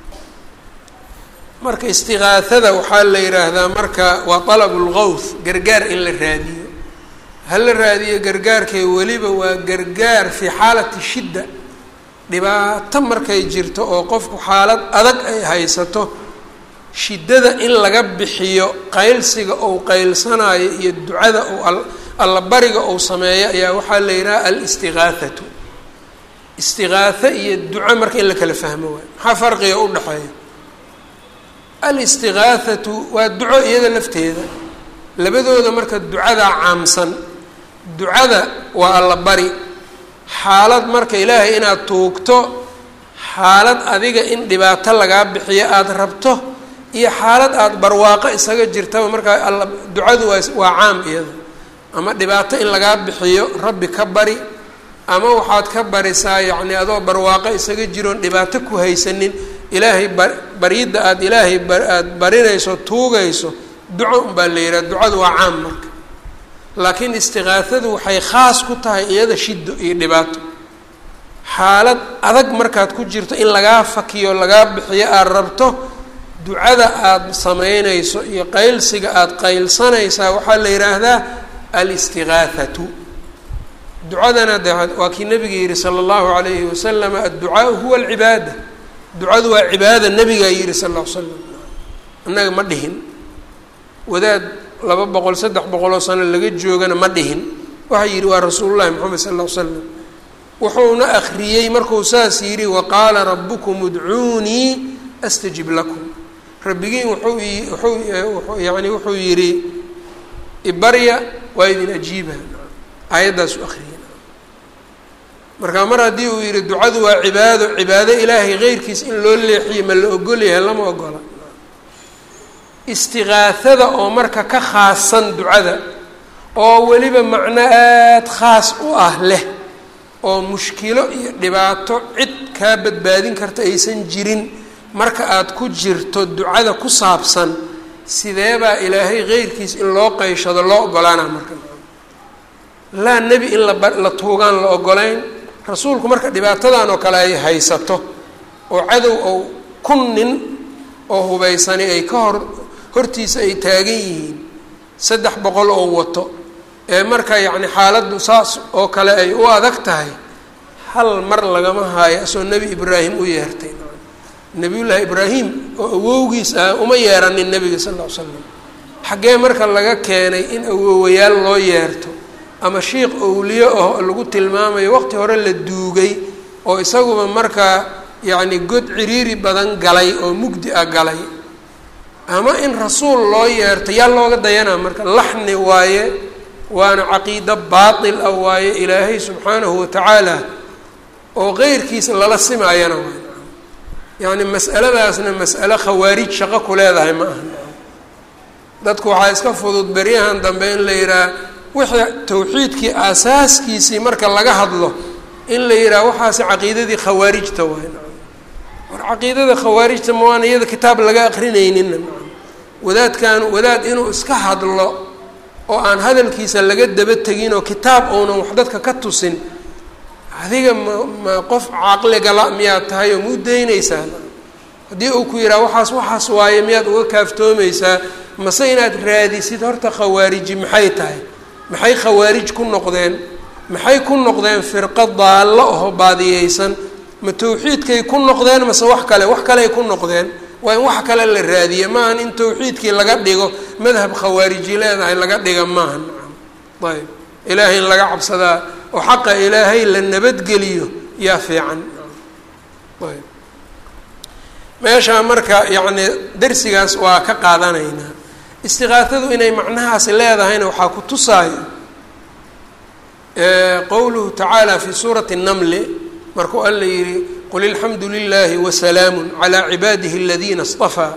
marka istiqaahada waxaa la yidhaahdaa marka waa talabu lgawth gargaar in la raadiyo ha la raadiyo gargaarkee weliba waa gargaar fii xaalati shidda dhibaato markay jirto oo qofku xaalad adag ay haysato shiddada in laga bixiyo qaylsiga ou qaylsanayo iyo ducada ou allabariga ou sameeyo ayaa waxaa la yidhaha alistiqaathatu istiqaatho iyo duco marka in la kala fahmo waayo maxaa farqiga u dhexeeya alistiqaathatu waa duco iyada lafteeda labadooda marka ducadaa caamsan ducada waa allabari xaalad marka ilaahay inaad tuugto xaalad adiga in dhibaato lagaa bixiyo aada rabto iyo xaalad aada barwaaqo isaga jirtaba markaa alla ducadu waa waa caam iyada ama dhibaato in lagaa bixiyo rabbi ka bari ama waxaad ka barisaa yacni adoo barwaaqo isaga jiroon dhibaato ku haysanin ilaahay ba baryidda aada ilaahay ba aada barinayso tuugayso duco unbaa la yidhaha ducadu waa caam marka laakiin istiqaahadu waxay khaas ku tahay iyada shiddo iyo dhibaato xaalad adag markaad ku jirto in lagaa fakiyo lagaa bixiyo aada rabto ducada aada samaynayso iyo qaylsiga aada qaylsanaysaa waxaa la yidhaahdaa alistiqaathatu ducadana de waa kii nabiga yihi sala allahu calayhi wasalam adducaau huwa alcibaada ducadu waa cibaada nabigaa yihi sal ll l slam annaga ma dhihin wadaad laba boqol saddex boqoloo sano laga joogana ma dhihin waxaa yidhi waa rasuulullahi moxamed sal ll ly slam wuxuuna akriyey markuu saas yidhi waqaala rabukum udcuunii astajib lakum rabbigiin wuxuu wuxuu yani wuxuu yidhi ibarya waa idin ajiiba aayaddaasu akriyay marka mar haddii uu yidhi ducadu waa cibaado cibaado ilaahay keyrkiis in loo leexiyo ma la ogol yahay lama ogola istiqaahada oo marka ka khaasan ducada oo weliba macno aada khaas u ah leh oo mushkilo iyo dhibaato cid kaa badbaadin karta aysan jirin marka aada ku jirto ducada ku saabsan sidee baa ilaahay keyrkiis in loo qayshado loo ogolaana marka laa nebi in lala tuugaan la ogolayn rasuulku marka dhibaatadan oo kale ay haysato oo cadow ou kun nin oo hubaysani ay ka hor hortiisa ay taagan yihiin saddex boqol oo wato ee marka yacni xaaladdu saas oo kale ay u adag tahay hal mar lagama haayo asoo nebi ibraahim u yeertay nebiyullaahi ibraahim oo awowgiis ah uma yeeranin nebiga sal ll ly slam xaggee marka laga keenay in awowayaal loo yeerto ama shiikh owliyo ah lagu tilmaamayo waqti hore la duugay oo isaguba markaa yacni god ciriiri badan galay oo mugdi ah galay ama in rasuul loo yeerto yaa looga dayanaa marka laxni waaye waana caqiido baatil ah waaye ilaahay subxaanahu watacaala oo qeyrkiisa lala simaayana waay yacni mas'aladaasna mas'alo khawaarij shaqo ku leedahay ma aha dadku waxaa iska fudud beryahan dambe in la yidhaah wixii tawxiidkii aasaaskiisii marka laga hadlo in la yidhaah waxaasi caqiidadii khawaarijta waay war caqiidada khawaarijta ma waana iyada kitaab laga aqrinaynina wadaadkan wadaad inuu iska hadlo oo aan hadalkiisa laga daba tegin oo kitaab uunan wax dadka ka tusin adiga ma ma qof caqligala miyaad tahay oo muu daynaysaa haddii uu ku yidhaha waxaas waxaas waaye miyaad uga kaaftoomaysaa mase inaad raadisid horta khawaariji maxay tahay maxay khawaarij ku noqdeen maxay ku noqdeen firqo daallo aho baadiyeysan ma tawxiidkay ku noqdeen mase wax kale wax kaleay ku noqdeen waa in wax kale la raadiye maahan in tawxiidkii laga dhigo madhab khawaariji leedahay laga dhiga maaha nacam ayb ilaahay in laga cabsadaa oo xaqa ilaahay la nabadgeliyo yaa fiican ayb meeshaa marka yacni darsigaas waa ka qaadanaynaa istiqaatadu inay macnahaas leedahayna waxaa ku tusaayo qowluhu tacaala fi suurati الnamli markuu alla yihi qul ilxamdu lilahi wasalaamu calى cibaadihi اladina اصطafaa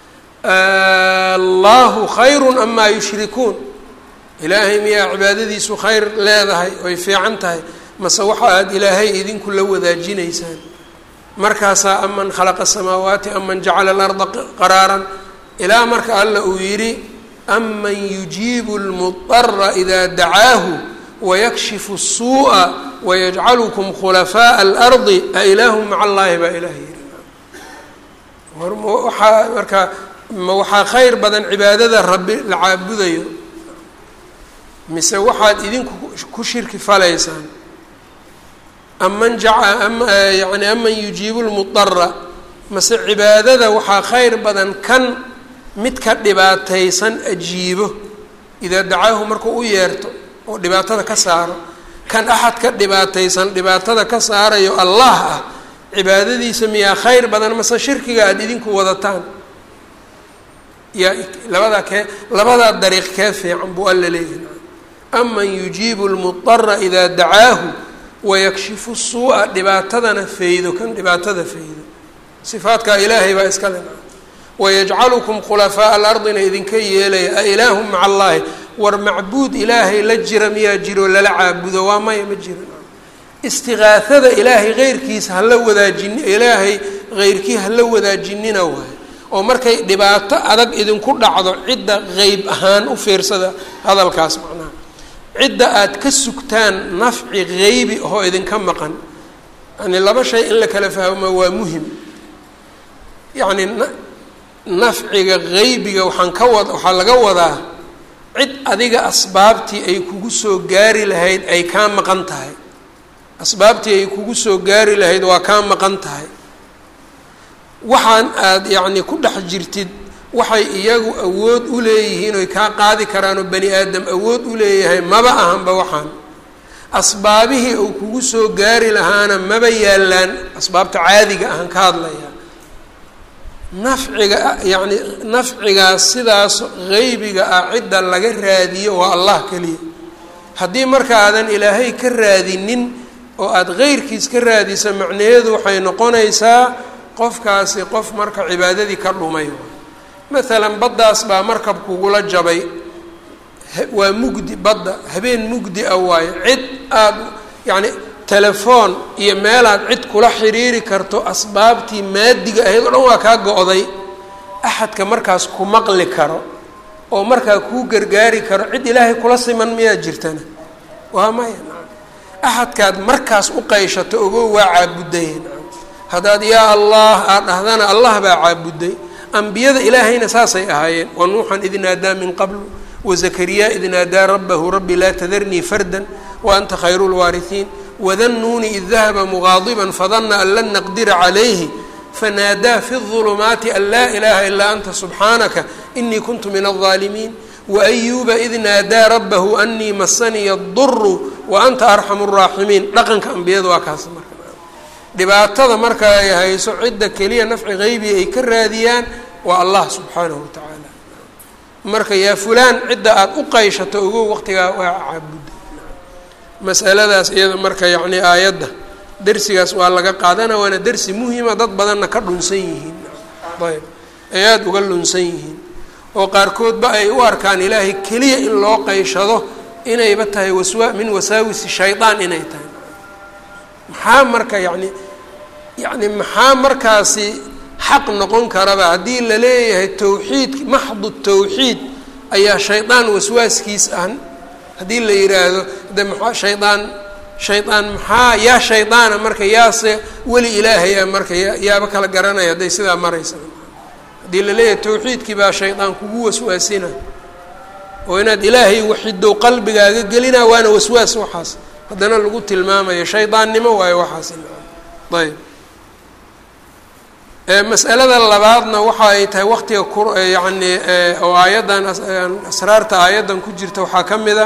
allahu khayru amaa yushrikuun ilaahay miyaa cibaadadiisu khayr leedahay oy fiican tahay mase waxa aad ilaahay idinku la wadaajinaysaan markaasaa aman khalaqa الsamaawaati aman jacala اlarda qaraaran ilaa marka alla uu yidhi aman yujiibu اlmudara ida dacaahu wayakshifu الsuuءa wayajcalukum khulafaaءa اlardi a ilaahu maca allahi baa ilaah yihi waxaa marka ma waxaa khayr badan cibaadada rabbi la caabudayo mise waxaad idinku ku shirki falaysaan aman yani aman yujiibu lmudara mase cibaadada waxaa khayr badan kan midka dhibaataysan ajiibo idaa dacaahu markuu u yeerto oo dhibaatada ka saaro kan axad ka dhibaataysan dhibaatada ka saarayo allah ah cibaadadiisa miyaa khayr badan mase shirkiga aada idinku wadataan yaa labadaa kee labadaa dariiq kee fiican buu alla leeyahay aman yujiibu lmudara idaa dacaahu wayakshifu suu'a dhibaatadana faydo kan dhibaatada faydo sifaadkaa ilaahay baa iska le wayajcalukum khulafaaءa alardina idinka yeelaya a ilaahu maca allahi war macbuud ilaahay la jira miyaa jiro lala caabudo waa maya ma jiro istiqaahada ilaahay heyrkiisa hala wadaajini ilaahay heyrkii hala wadaajinina waayo oo markay dhibaato adag idinku dhacdo cidda qeyb ahaan u fiirsada hadalkaas macnaha cidda aad ka sugtaan nafci geybi oo idinka maqan yani laba shay in la kala fahmo waa muhim yacni nafciga geybiga waxaan ka wad waxaa laga wadaa cid adiga asbaabtii ay kugu soo gaari lahayd ay kaa maqan tahay asbaabtii ay kugu soo gaari lahayd waa kaa maqan tahay waxaan aada yacni ku dhex jirtid waxay iyagu awood u leeyihiin oy kaa qaadi karaanoo bani aadam awood u leeyahay maba ahanba waxaan asbaabihii uu kugu soo gaari lahaana maba yaallaan asbaabta caadiga ahaan ka hadlaya nafciga yacni nafcigaas sidaas geybiga ah cidda laga raadiyo waa allah keliya haddii markaadan ilaahay ka raadinin oo aada keyrkiis ka raadisa macnaheedu waxay noqonaysaa qofkaasi qof marka cibaadadii ka dhumay maalan baddaas baa markab kugula jabay waa mugdi badda habeen mugdi ah waayo cid aada yacni telefoon iyo meelaad cid kula xiriiri karto asbaabtii maadiga ahayd oo dhan waa kaa go-day axadka markaas ku maqli karo oo markaa kuu gargaari karo cid ilaahay kula siman miyaa jirtana waa maya axadkaad markaas u qayshato ogo waa caabudaya haddaad yaa allah aad dhahdana allah baa caabuday ambiyada ilaahayna saasay ahaayeen wa nuuxan id naadaa min qablu wazakariya id naadaa rabbahu rabbi laa tadarnii fardan wa anta khayru lwaarihiin wadannuuni id dahaba mugaadiban fadana an lan naqdira calayhi fanaadaa fi الظulumaati an laa ilaha ilaa anta subxaanaka inii kuntu min الظaalimiin waayuuba id naadaa rabbahu anii masaniya اduru wa anta arxamu الraaximiin dhaqanka ambiyada waa kaas marka dhibaatada marka ay hayso cidda keliya nafci geybi ay ka raadiyaan waa allah subxaanahu watacaala marka yaa fulaan cidda aada u qayshato ogow waqtigaa waa caabuda masaladaas iyada marka yacni aayadda dersigaas waa laga qaadana waana dersi muhima dad badanna ka dhunsan yihiin ayb ay aada uga lunsan yihiin oo qaarkoodba ay u arkaan ilaahay keliya in loo qayshado inayba tahay waswa min wasaawisi shaydaan inay tahay maxaa marka yacni yacni maxaa markaasi xaq noqon karaba haddii la leeyahay tawxiid maxdu tawxiid ayaa shaydaan waswaaskiis ah haddii la yidhaahdo de maxaa shaydaan shaydaan maxaa yaa shaydaana marka yaase weli ilaahay ah marka ya yaaba kala garanaya hadday sidaa maraysa haddii la leeyahay tawxiidkii baa shaydaan kugu waswaasina oo inaad ilaahay waxidow qalbigaaga gelina waana waswaas waxaas haddana lagu tilmaamayo shaydaannimo waayo waxaas ayb masalada labaadna waxa ay tahay waqtiga ku yacni oo aayaddan asraarta aayaddan ku jirta waxaa ka mid a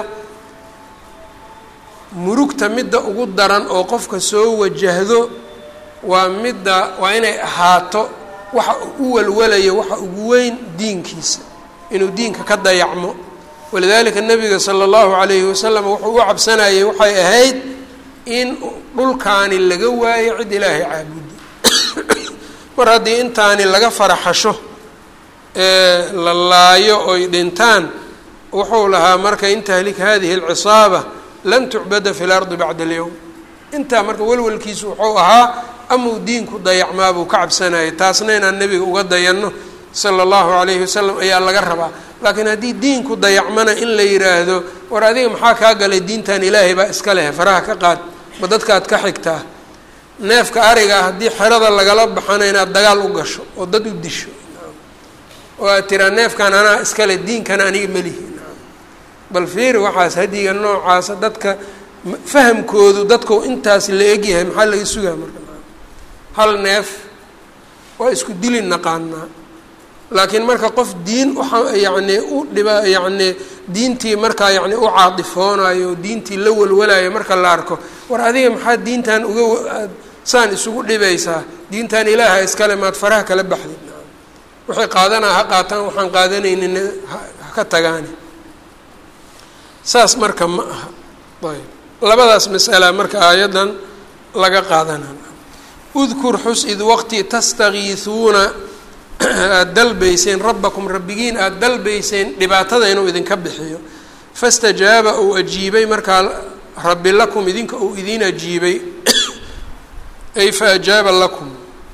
murugta midda ugu daran oo qofka soo wajahdo waa midda waa inay ahaato waxa u walwalayo waxa ugu weyn diinkiisa inuu diinka ka dayacmo walidalika nabiga sala allahu calayhi wasalam wuxuu u cabsanayay waxay ahayd in dhulkaani laga waayo cid ilaahay caabudo mar haddii intaani laga faraxasho ee la laayo oy dhintaan wuxuu lahaa marka in tahlik hadihi alcisaaba lan tucbada fi lardi bacda alyowm intaa marka welwelkiisu wuxuu ahaa amuu diinku dayacmaa buu ka cabsanayay taasna inaan nebiga uga dayanno sala allahu calayhi wasalam ayaa laga rabaa laakiin haddii diinku dayacmana in la yidhaahdo war adiga maxaa kaa galay diintan ilaahay baa iska leh faraha ka qaad ma dadkaad ka xigtaa neefka ariga haddii xerada lagala baxana inaad dagaal u gasho oo dad u disho oo aad tiraa neefkan anaa iskale diinkana aniga melihi bal fiiri waxaas hadiga noocaasa dadka fahamkoodu dadku intaas la egyahay maxaa laga sugaa marka hal neef waa isku dili naqaanaa laakiin marka qof diin uxa yacni u dhiba yacni diintii markaa yacni u caadifoonayo oo diintii la walwalayo marka la arko war adiga maxaad diintan uga saan isugu dhibaysaa diintan ilaaha iskale maad faraha kala baxdid waxay qaadanaa ha qaataan waxaan qaadanaynin ha ka tagaani saas marka ma aha ayb labadaas masala marka aayaddan laga qaadana udkur xus id waqti tastakiisuuna aada dalbayseen rabbakum rabbigiin aada dalbayseen dhibaatada inuu idinka bixiyo fastajaaba uu ajiibay markaa rabbi lakum idinka uu idiin ajiibay ay fa ajaaba lakum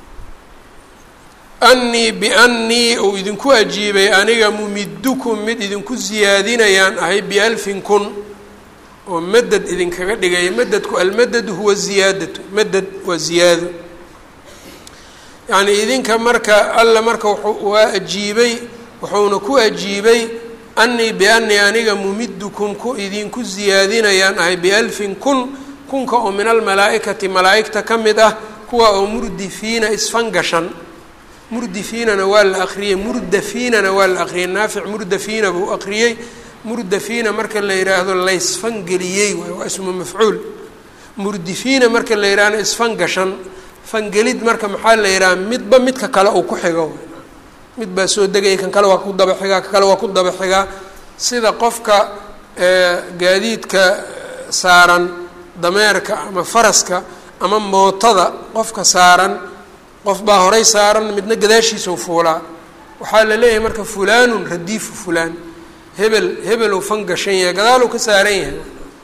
annii biannii uu idinku ajiibay aniga mumidukum mid idinku siyaadinayaan ahay bialfin kun oo madad idinkaga dhigaya madadku almadadu huwa ziyaadatu madad waa ziyaado yacnii idinka marka alla marka waa ajiibay wuxuuna ku ajiibay annii biannii aniga mumidukum ku idinku siyaadinayaan ahay bialfin kun kunka oo min almalaa'ikati malaa'igta ka mid ah kuwa oo murdifiina isfangashan murdifiinana waa la akriyey murdafiinana waa la akriyey naafic murdafiina buu akriyey murdafiina marka la yidhaahdo laysfangeliyey waay waa ismu mafcuul murdifiina marka la yidhaahdo isfangashan fangelid marka maxaa la yidhaha midba midka kale uu ku xigo mid baa soo degaya kan kale waa ku daba xigaa kan kale waa ku daba xigaa sida qofka gaadiidka saaran dameerka ama faraska ama mootada qofka saaran qof baa horay saaran midna gadaashiisau fuulaa waxaa la leeyahay marka fulaanun radiifu fulaan hebel hebeluu fan gashan yahay gadaaluu ka saaran yahay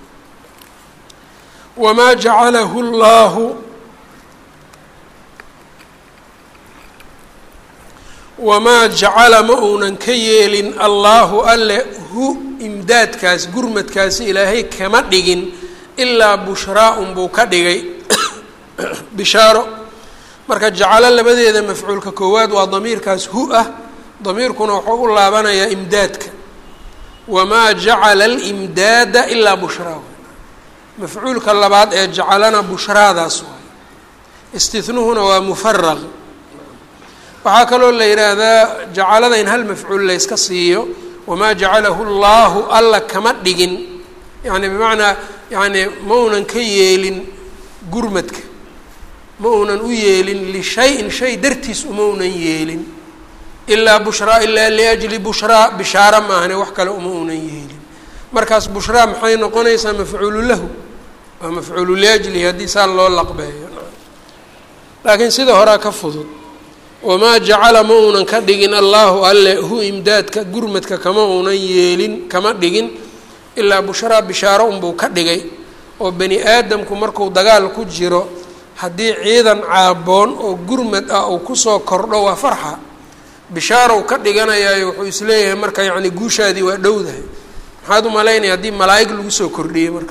wamaa jacalahu llaahu wamaa jacala ma uunan ka yeelin allaahu alle hu imdaadkaas gurmadkaasi ilaahay kama dhigin ilaa bushraa unbuu ka dhigay bishaaro marka jacalo labadeeda mafcuulka koowaad waa damiirkaas hu ah damiirkuna wuxuu u laabanayaa imdaadka wamaa jacala alimdaada ilaa bushraa mafcuulka labaad ee jacalana bushraadaas waay istihnuhuna waa mufaraq waxaa kaloo la yidhaahdaa jacalada in hal mafcuul layska siiyo wamaa jacalahu llaahu alla kama dhigin yani bimacnaa yani ma unan ka yeelin gurmadka ma uunan u yeelin lishayin shay dartiis uma unan yeelin ilaa bushraa ilaa liajli bushraa bishaara maahane wax kale uma unan yeelin markaas bushraa maxay noqonaysaa mafcuulu lahu waa mafcuulu liajlihi haddii saa loo laqbeeyo laakiin sida horaa ka fudud wamaa jacala ma uunan ka dhigin allaahu alle hu imdaadka gurmadka kama uunan yeelin kama dhigin ilaa bushraa bishaaro unbuu ka dhigay oo bani aadamku marku dagaal ku jiro haddii ciidan caaboon oo gurmad ah uu kusoo kordho waa farxa bishaarow ka dhiganayaayo wuxuu isleeyahay marka yacni guushaadii waa dhowdahay maxaad u malaynaya haddii malaa'ig lagu soo kordhiyey marka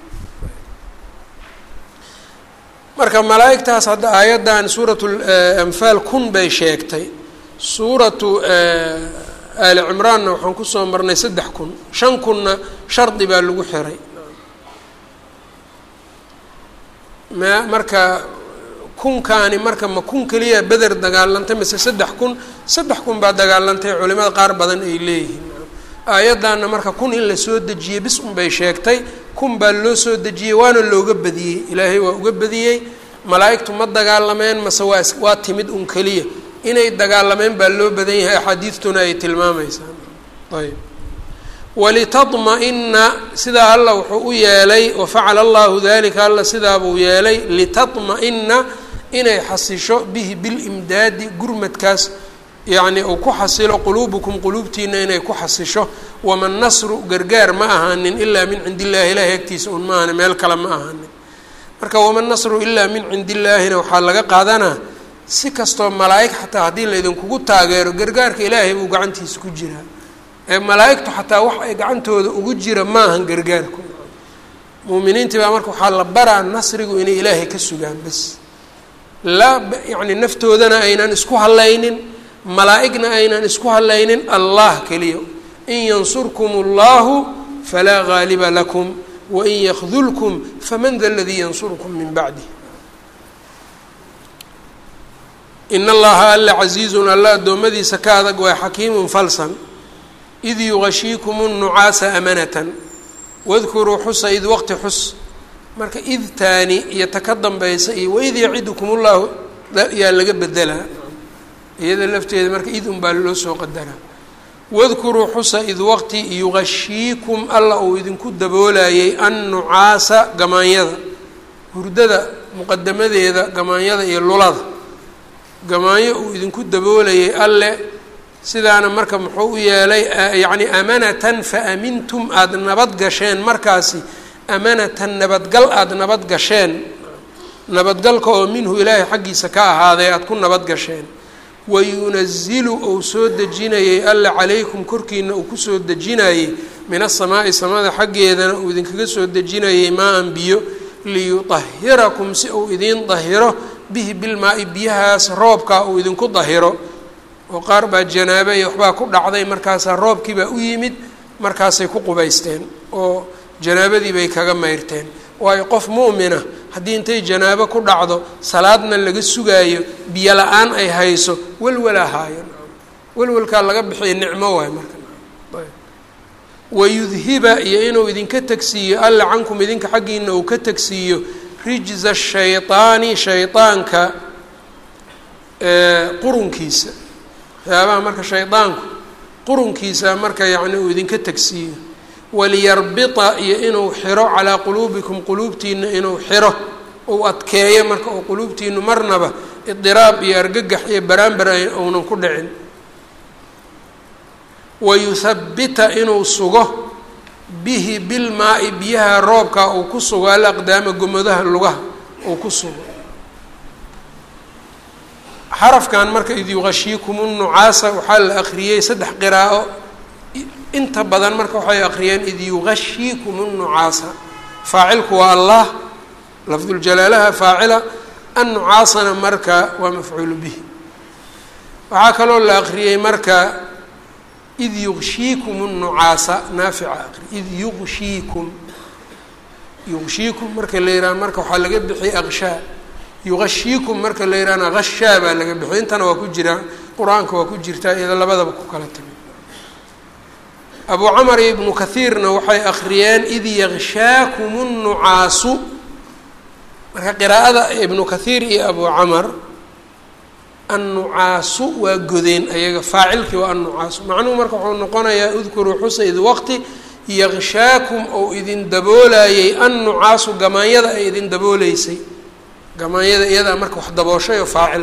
marka malaa'igtaas hadda aayaddan suuratu anfaal kun bay sheegtay suuratu aali cimraanna waxaan kusoo marnay saddex kun shan kunna shardi baa lagu xiray ma marka kunkaani marka ma kun keliya beder dagaalantay mise saddex kun saddex kun baa dagaalantay culimada qaar badan ay leeyihiin aayaddaana marka kun in la soo dejiyey bis unbay sheegtay kun baa loo soo dejiyey waana looga badiyey ilaahay waa uga badiyey malaa'igtu ma dagaalameen mase waa waa timid un keliya inay dagaalameen baa loo badan yahay axaadiistuna ay tilmaamaysaa ayb walitadma-ina sidaa alla wuxuu u yeelay wafacala allahu dalika alla sidaabuu yeelay litadma-ina inay xasisho bihi bilimdaadi gurmadkaas yacni uu ku xasilo quluubukum quluubtiina inay ku xasisho wama nasru gargaar ma ahaanin ilaa min cindi illahi ilahi agtiisa un ma ahani meel kale ma ahaanin marka wama nasru ilaa min cindi illaahina waxaa laga qaadanaa si kastoo malaa'ig xataa haddii laydinkugu taageero gargaarka ilaahay buu gacantiisa ku jiraa ee malaa'igtu xataa wax ay gacantooda ugu jira maahan gargaarku muuminiintii baa marka waxaa la baraa nasrigu inay ilaahay ka sugaan bas laa yacni naftoodana aynan isku hallaynin malaa'igna aynan isku hadlaynin allah keliya in yansurkum اllahu falaa gaaliba lakum wain yakdulkum faman da ladii yansurkum min bacdih in allaha alla casiizun alla addoommadiisa ka adag waa xakiimun falsan id yugashiikum الnucaasa amanatan wadkuruu xusa id waqti xus marka id taani iyo ta ka dambaysa iyo waid yacidukum ullahu yaa laga bedelaa iyada lafteeda marka id un baa loo soo qadaraa wadkuruu xusa id waqti yugashiikum alla uu idinku daboolayay annucaasa gamaanyada hurdada muqadamadeeda gamaanyada iyo lulada gamaanyo uu idinku daboolayay alle sidaana marka muxuu u yeelay yacni amanatan fa amintum aada nabad gasheen markaasi amanatan nabadgal aada nabad gasheen nabadgalka oo minhu ilaahay xaggiisa ka ahaaday aada ku nabad gasheen wayunazilu ou soo dejinayay alla calaykum korkiina uu kusoo dejinayey min asamaa'i samada xaggeedana uu idinkaga soo dejinayay maa-an biyo liyutahirakum si uu idiin dahiro bihi bilmaa-i biyahaas roobkaa uu idinku dahiro oo qaar baa janaabo iyo waxbaa ku dhacday markaasaa roobkiibaa u yimid markaasay ku qubaysteen oo janaabadii bay kaga mayrteen waayo qof mu'mina haddii intay janaabo ku dhacdo salaadna laga sugaayo biyo la-aan ay hayso welwalaa haayo welwalkaa laga bixiya nicmo waay marka wayudhiba iyo inuu idinka tegsiiyo alla cankum idinka xaggiina uu ka tegsiiyo rijza shayطaani shayطaanka qurunkiisa waxyaabaha marka shaydaanku qurunkiisa marka yacni uu idinka tegsiiyo waliyarbita iyo inuu xiro calaa quluubikum quluubtiina inuu xiro uu adkeeyo marka oo quluubtiinu marnaba idiraab iyo argagax iyo baraanbar uunan ku dhicin wayuthabbita inuu sugo bihi bilmaa-i biyaha roobka uu ku sugo alaqdaama gomodaha lugaha uu ku sugo xarafkan marka id yuqashiikum nucaasa waxaa la akriyey saddex qiraa'o inta badan marka waxay akriyeen id yuqashiikum nucaasa faacilku waa allah lafduljalaalaha faacila annucaasana marka waa mafcuulu bihi waxaa kaloo la akriyey marka id yugshiikum nucaasa naafica aqri id yugshiikum yugshiikum marka la yidhaha marka waxaa laga bixiyay aqshaa yugashiikum marka la yidhahna hashaa baa laga bixiyay intana waa ku jiraa qur-aanka waa ku jirtaa iyado labadaba ku kala tagay abu camar iyo ibnu kathiirna waxay akriyeen id yagshaakum nucaasu marka qiraa'ada ibnu kathiir iyo abu camar annucaasu waa godeen ayaga faacilkii waa annucaasu macnuhu marka wuxuu noqonayaa udkuruu xusa id waqti yagshaakum ou idin daboolayay annucaasu gamaanyada ay idin dabooleysay gamaanyada iyadaa marka wax dabooshay oo faacil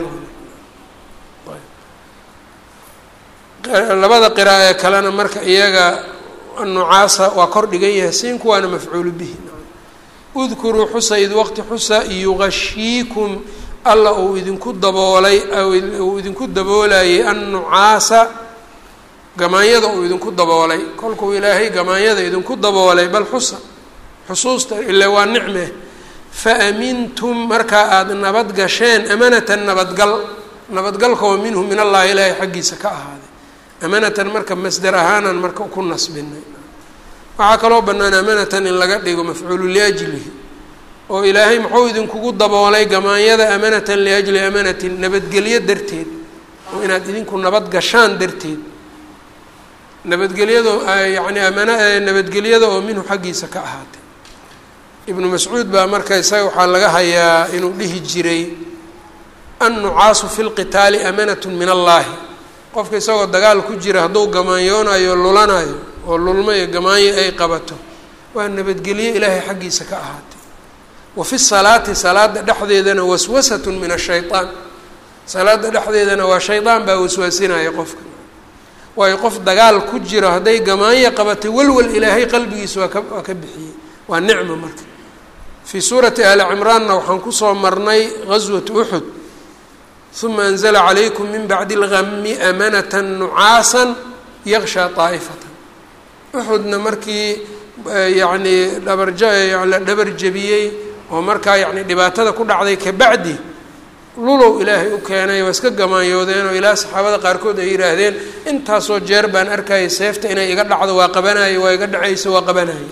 labada qira'a ee kalena marka iyaga annucaasa waa kor dhigan yahay siinku waana mafcuulu bihi udkuruu xusa id waqti xusa yugashiikum alla uu idinku daboolay uu idinku daboolayay annucaasa gamaanyada uu idinku daboolay kolkuu ilaahay gamaanyada idinku daboolay bal xusa xusuusta ile waa nicme fa amintum markaa aada nabad gasheen amanatan nabadgal nabadgalka oo minhu min allahi ilaahay xaggiisa ka ahaaday amanatan marka masder ahaanan marka ku nasbinay waxaa kaloo bannaan amanatan in laga dhigo mafcuulu liajlihi oo ilaahay muxuu idinkugu daboolay gamaanyada amanatan liajli amanatin nabadgelyo darteed oo inaad idinku nabad gashaan darteed nabadgelyado yacni amana nabadgelyada oo minhu xaggiisa ka ahaatay ibnu mascuud baa marka isaga waxaa laga hayaa inuu dhihi jiray annucaasu fi lqitaali amanatu min allaahi qofka isagoo dagaal ku jira hadduu gamaanyoonayo lulanayo oo lulmo iyo gamaanyo ay qabato waa nabadgelyo ilaahay xaggiisa ka ahaatay wa fi salaati salaada dhexdeedana waswasatun min ashaytaan salaada dhexdeedana waa shaydaan baa waswaasinaya qofka waayo qof dagaal ku jiro hadday gamaanyo qabatay walwal ilaahay qalbigiisa waa ka waa ka bixiyey waa nicmo marka fii suurati aali cimraanna waxaan kusoo marnay gaswat uxud uma anzla calaykum min bacdi اlgami amanata nucaasa yakshaa طaa'ifata uxudna markii yacni dhabarja la dhabar jebiyey oo markaa yani dhibaatada ku dhacday kabacdi lulow ilaahay u keenay waa iska gamaanyoodeen oo ilaa saxaabada qaarkood ay yidhaahdeen intaasoo jeer baan arkayay seefta inay iga dhacdo waa qabanaye waa iga dhacayso waa qabanaye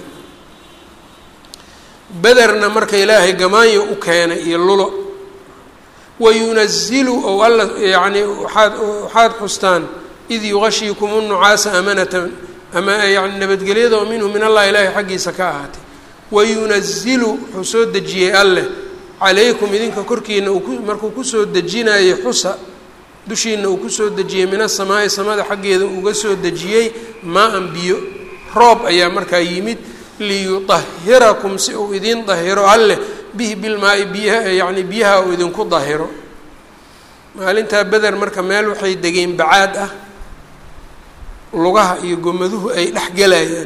bederna marka ilaahay gamaanyo u keenay iyo lulo wayunazilu ou alla yani waaad waxaad xustaan id yugashiikum nucaasa amanatan ama yani nabadgelyada oo minhu min allah ilaahay xaggiisa ka ahaatay wayunazilu wuxuu soo dejiyey alleh calaykum idinka korkiina uu markuu kusoo dejinayay xusa dushiina uu kusoo dejiyey min asamaa'i samada xaggeeda uga soo dejiyey maa-an biyo roob ayaa markaa yimid liyudahirakum si uu idin dahiro alleh bihi bilmaa-i biyaha yacni biyaha uu idinku dahiro maalintaa beder marka meel waxay degeen bacaad ah lugaha iyo gomaduhu ay dhex gelayaan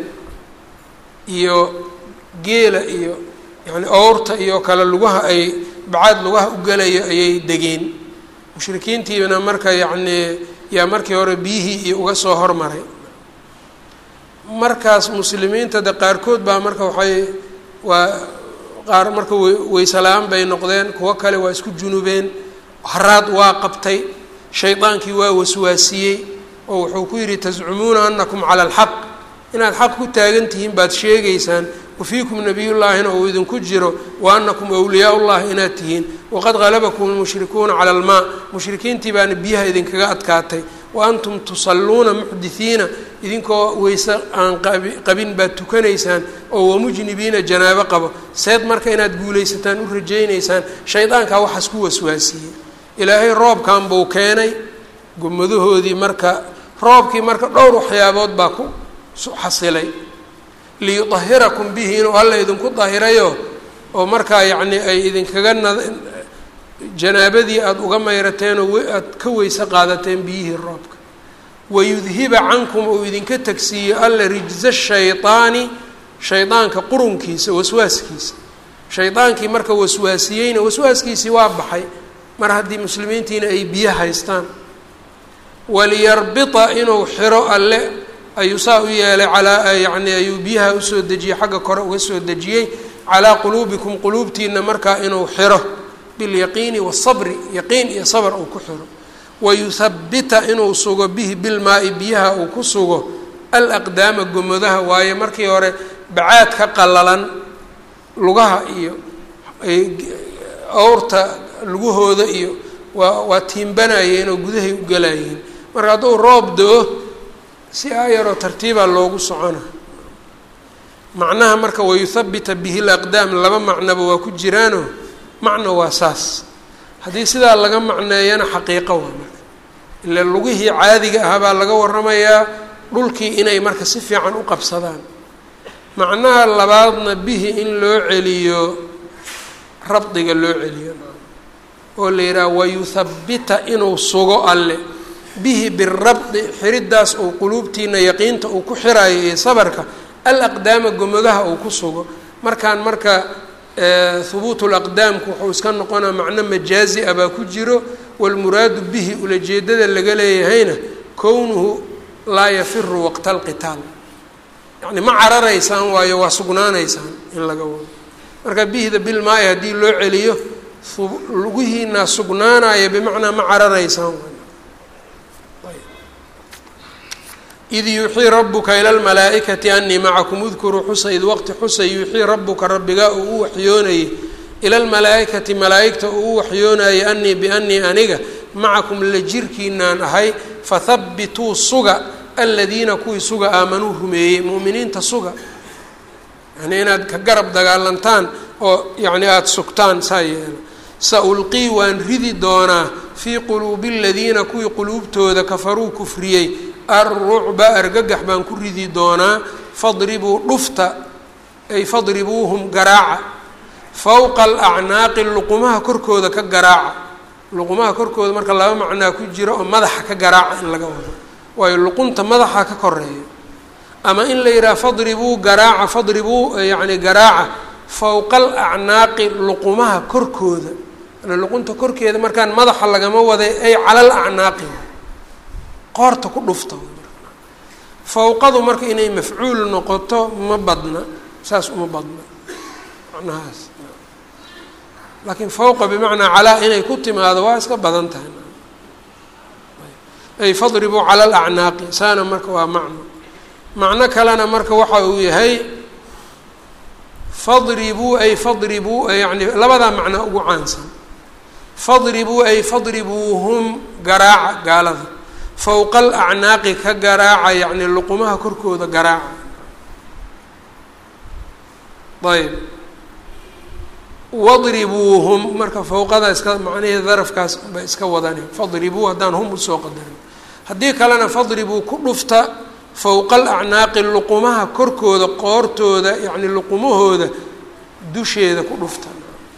iyo geela iyo yacni owrta iyo kale lugaha ay bacaad lugaha u gelayo ayay degeen mushrikiintiibana marka yacnii yaa markii hore biyihii iyo uga soo hormaray markaas muslimiinta de qaarkood baa marka waxay waa qaar marka weyse la-aan bay noqdeen kuwo kale waa isku junubeen haraad waa qabtay shaydaankii waa waswaasiyey oo wuxuu ku yidhi tascumuuna anakum cala alxaq inaad xaq ku taagan tihiin baad sheegaysaan wafiikum nabiyullaahina uu idinku jiro wa anakum awliyaa llahi inaad tihiin waqad halabakum lmushrikuuna cala almaa mushrikiintii baana biyaha idinkaga adkaatay wa antum tusalluuna muxdithiina idinkoo weyse aan qabin baad tukanaysaan oo wamujnibiina janaabo qabo seed marka inaad guulaysataan u rajaynaysaan shaydaankaa waxaas ku waswaasiyey ilaahay roobkan buu keenay gomadahoodii marka roobkii marka dhowr waxyaabood baa ku xasilay liyudahirakum bihi inuu alla idinku dahirayo oo markaa yacnii ay idinkaga na janaabadii aada uga mayrateen oo aada ka weyse qaadateen biyihii roobka wayudhiba cankum uu idinka tagsiiyo alla rijza shaydaani shaydaanka qurunkiisa waswaaskiisa shaydaankii marka waswaasiyeyna waswaaskiisii waa baxay mar haddii muslimiintiina ay biyo haystaan waliyarbita inuu xiro alle ayuu saa u yeelay calaa yacni ayuu biyaha usoo dejiyey xagga kore uga soo dejiyey calaa quluubikum quluubtiina markaa inuu xiro bilyaqiini wasabri yaqiin iyo sabr uu ku xiro wayuthabbita inuu sugo bihi bilmaa-i biyaha uu ku sugo alaqdaama gomodaha waayo markii hore bacaad ka qallalan lugaha iyo awrta lugahooda iyo waa waa tiimbanayeen oo gudahay u galayeen marka hadduu roob do-o si aayaroo tartiibaa loogu socona macnaha marka wayuthabbita bihi laqdaam laba macnoba waa ku jiraano macno waa saas haddii sidaa laga macneeyana xaqiiqo waa marka ila lugihii caadiga ahaa baa laga waramayaa dhulkii inay marka si fiican u qabsadaan macnaha labaadna bihi in loo celiyo rabdiga loo celiyo oo la yidhaha wayuthabbita inuu sugo alle bihi birabdi xiriddaas uu quluubtiina yaqiinta uu ku xiraayo iyo sabarka alaqdaama gomodaha uu ku sugo markaan marka hubuutu laqdaamku wuxuu iska noqonaa macno majaazi ah baa ku jiro walmuraadu bihi ulajeedada laga leeyahayna kownuhu laa yafiru waqta alqitaal yacni ma cararaysaan waayo waa sugnaanaysaan in laga wado marka bihda bilmaai haddii loo celiyo lugihiinaa sugnaanaya bimacnaa ma cararaysaan id yuuxii rabuka ila lmalaa'ikati anii macakum udkuruu xusa id waqti xusa yuuxii rabuka rabbigaa uu u waxyoonayey ila lmalaa'ikati malaa'igta uu u waxyoonayay anii bianii aniga macakum la jirkiinaan ahay fathabbituu suga aladiina kuwii suga aamanuu rumeeyey mu'miniinta suga yani inaad ka garab dagaalantaan oo yacni aada sugtaan saa yeela sa ulqii waan ridi doonaa fii quluubi aladiina kuwii quluubtooda kafaruu kufriyey alrucba argagax baan ku ridi doonaa fadribuu dhufta ay fadribuuhum garaaca fowqa alacnaaqi luqumaha korkooda ka garaaca luqumaha korkooda marka laba macnaa ku jiro oo madaxa ka garaaca in laga wado waayo luqunta madaxa ka koreeya ama in la yidhaha fadribuu garaaca fadribuu yacni garaaca fowqa alacnaaqi luqumaha korkooda luqunta korkeeda markaan madaxa lagama waday ay cala alacnaaqi qoorta ku dhufta fawqadu marka inay mafcuul noqoto ma badna saas uma badna macnahaas laakiin fawqa bimacnaa calaa inay ku timaado waa iska badan tahay ay fadribuu cala alacnaaqi saana marka waa macno macno kalena marka waxa uu yahay fadribuu ay fadribuu yani labadaa macno ugu caansan fadribuu ay fadribuuhum garaaca gaalada fowqa alacnaaqi ka garaaca yacni luqumaha korkooda garaaca ayb wadribuuhum marka fowqada iska macnahii darafkaas ba iska wadani fadribuu haddaan hum usoo qadarin haddii kalena fadribuu ku dhufta fowqa alacnaaqi luqumaha korkooda qoortooda yacni luqumahooda dusheeda ku dhufta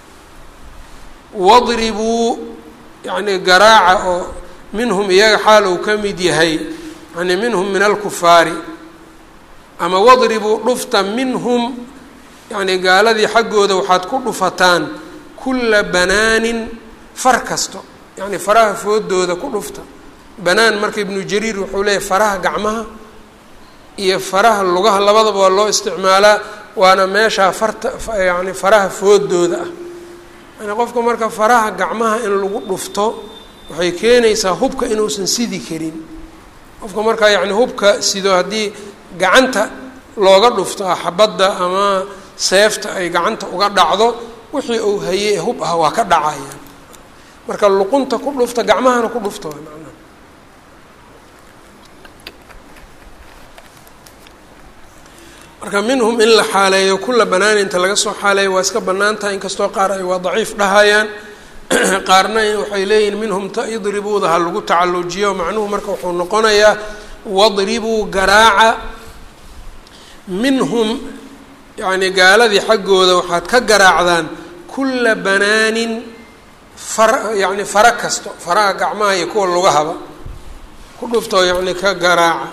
wadribuu yacni garaaca oo minhum iyaga xaal uu ka mid yahay yani minhum min alkufaari ama wadribuu dhufta minhum yacni gaaladii xaggooda waxaad ku dhufataan kulla banaanin far kasto yacni faraha foodooda ku dhufta banaan marka ibnu jariir wuxuu leeyahy faraha gacmaha iyo faraha lugaha labadaba waa loo isticmaalaa waana meeshaa farta yani faraha foodooda ah yani qofka marka faraha gacmaha in lagu dhufto waxay keenaysaa hubka inuusan sidi karin qofka markaa yacni hubka sido haddii gacanta looga dhufto xabadda ama seefta ay gacanta uga dhacdo wixii uu hayey ee hub ah waa ka dhacaya marka luqunta ku dhufta gacmahana ku dhufta waa macnaha marka minhum in la xaaleeyo kula banaan inta laga soo xaaleeyo waa iska bannaan tahay inkastoo qaar ay waa daciif dhahayaan qaarna waxay leeyihin minhum ta idribuuda ha lagu tacallujiyo macnuhu marka wuxuu noqonayaa wadribuu garaaca minhum yacni gaaladii xaggooda waxaad ka garaacdaan kulla banaanin far yacni fara kasto faraha gacmaha iyo kuwa lugahaba ku dhuftoo yacni ka garaaca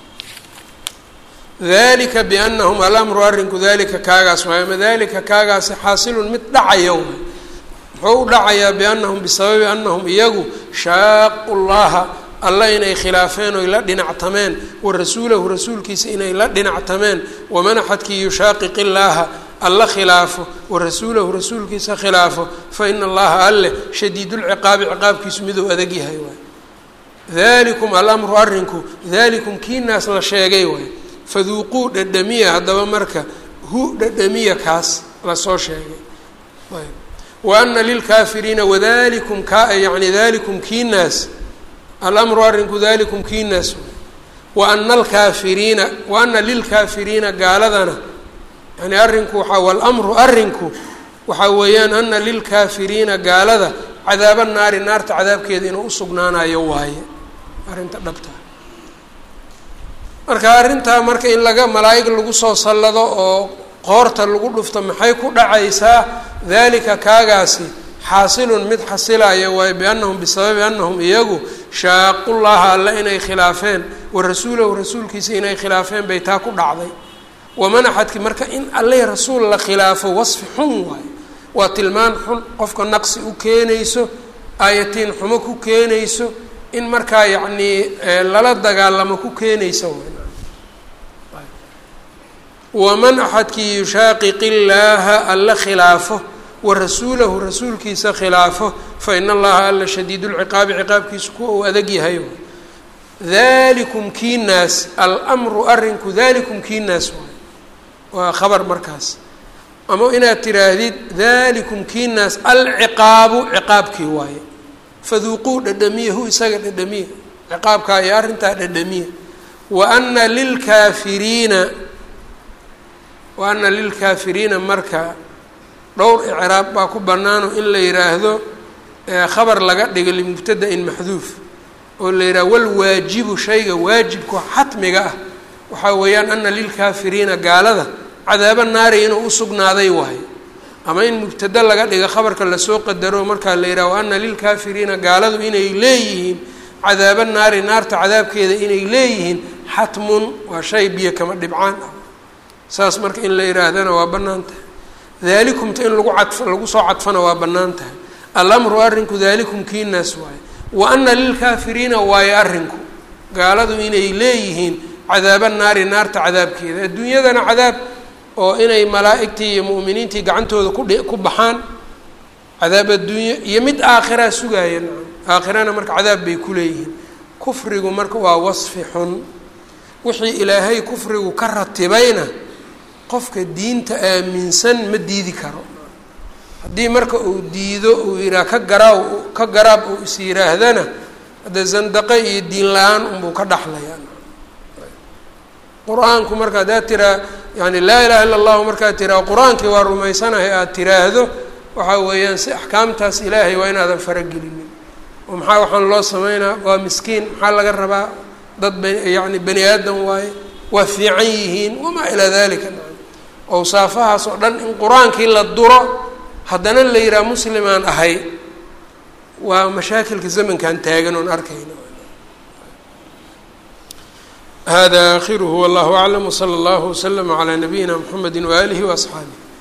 dalika biannahum alamru arrinku dalika kaagaas waay ama dalika kaagaasi xaasilun mid dhacaya waay muxuu u dhacayaa biannahum bisababi annahum iyagu shaaqu llaha alla inay khilaafeen oy la dhinactameen wa rasuulahu rasuulkiisa inay la dhinactameen waman axadkii yushaqiq illaaha alla khilaafo wa rasuulahu rasuulkiisa khilaafo fa ina allaha alleh shadiidulciqaabi ciqaabkiisu miduu adag yahay waay dalikum alamru arrinku dalikum kiinaas la sheegay waay faduuquu dhadhamiya haddaba marka hu dhadhamiya kaas lasoo sheegay wa ana lilkaafiriina wadalikum ka yani dalikum kiinaas alamru arrinku dalikum kiinaas wa ana alkaafiriina wa ana lilkaafiriina gaaladana yani arrinku waxaa walamru arrinku waxaa weeyaan ana lilkaafiriina gaalada cadaaba naari naarta cadaabkeeda inuu usugnaanayo waaye arrinta dhabtaa marka arrintaa marka in laga malaa'ig lagu soo sallado oo qoorta lagu dhufto maxay ku dhacaysaa dalika kaagaasi xaasilun mid xasilaya waayo biannahum bisababi annahum iyagu shaaqullaha alle inay khilaafeen wa rasuulahu rasuulkiisa inay khilaafeen bay taa ku dhacday waman axadki marka in alle rasuul la khilaafo wasfi xun waayo waa tilmaan xun qofka naqsi u keenayso aayatiin xumo ku keenayso in markaa yacnii lala dagaalamo ku keenaysa waman axadkii yushaaqiq illaaha alla khilaafo wa rasuulahu rasuulkiisa khilaafo fa ina allaha alla shadiid lciqaabi ciqaabkiisu kuwa uu adag yahay dalikum kiinaas almru arrinku dalikum kiinaas waay waa khabar markaas ama inaad tiraahdid dalikum kiinaas alciqaabu ciqaabkii waaye faduuquu dhadhamiya hu isaga dhadhamiya ciqaabkaa iyo arrintaa dhadhamiya wa ana lilkaafiriina wa ana lilkaafiriina marka dhowr icraab baa ku bannaano in la yidhaahdo khabar laga dhigo limubtada-in maxduuf oo la yidhaha walwaajibu shayga waajibka xatmiga ah waxaa weeyaan ana lilkaafiriina gaalada cadaabo naari inuu usugnaaday waayo ama in mubtado laga dhigo khabarka lasoo qadaro markaa la yidhaha wa ana lilkaafiriina gaaladu inay leeyihiin cadaabo naari naarta cadaabkeeda inay leeyihiin xatmun waa shay biyo kama dhibcaan ah saas marka in la yihaahdana waa bannaan tahay daalikumta in lagu cadf lagu soo cadfana waa bannaan tahay alamru arrinku daalikum kiinaas waaye wa ana lilkaafiriina waayo arrinku gaaladu inay leeyihiin cadaaba naari naarta cadaabkeeda adduunyadana cadaab oo inay malaa'igtii iyo mu'miniintii gacantooda kudh ku baxaan cadaab adduunye iyo mid aakhiraa sugaaya nacam aakhirana marka cadaab bay ku leeyihiin kufrigu marka waa wasfi xun wixii ilaahay kufrigu ka ratibayna qofka diinta aaminsan ma diidi karo haddii marka uu diido uu yidhaha ka garaaw ka garaab uu is yidhaahdana hadda zandaqe iyo diin la-aan unbuu ka dhaxlayaa qur-aanku marka haddaad tiraa yani laa ilaha illa allahu markaad tiraa qur-aankii waa rumaysanahay aada tiraahdo waxaa weeyaan si axkaamtaas ilaahay waa inaadan faragelinin oo maxaa waxaan loo sameynaa waa miskiin maxaa laga rabaa dad ba yani bani aadam waaye waa fiican yihiin wamaa ilaa dalika awsaafahaas oo dhan in qur-aankii la duro haddana la yidhaha muslimaan ahay waa mashaakilka zamankan taagan oon arkayno hada akhiruhu wallahu aclam wsala allahu waslama calaa nabiyina mxamedi waaalihi waasxaabih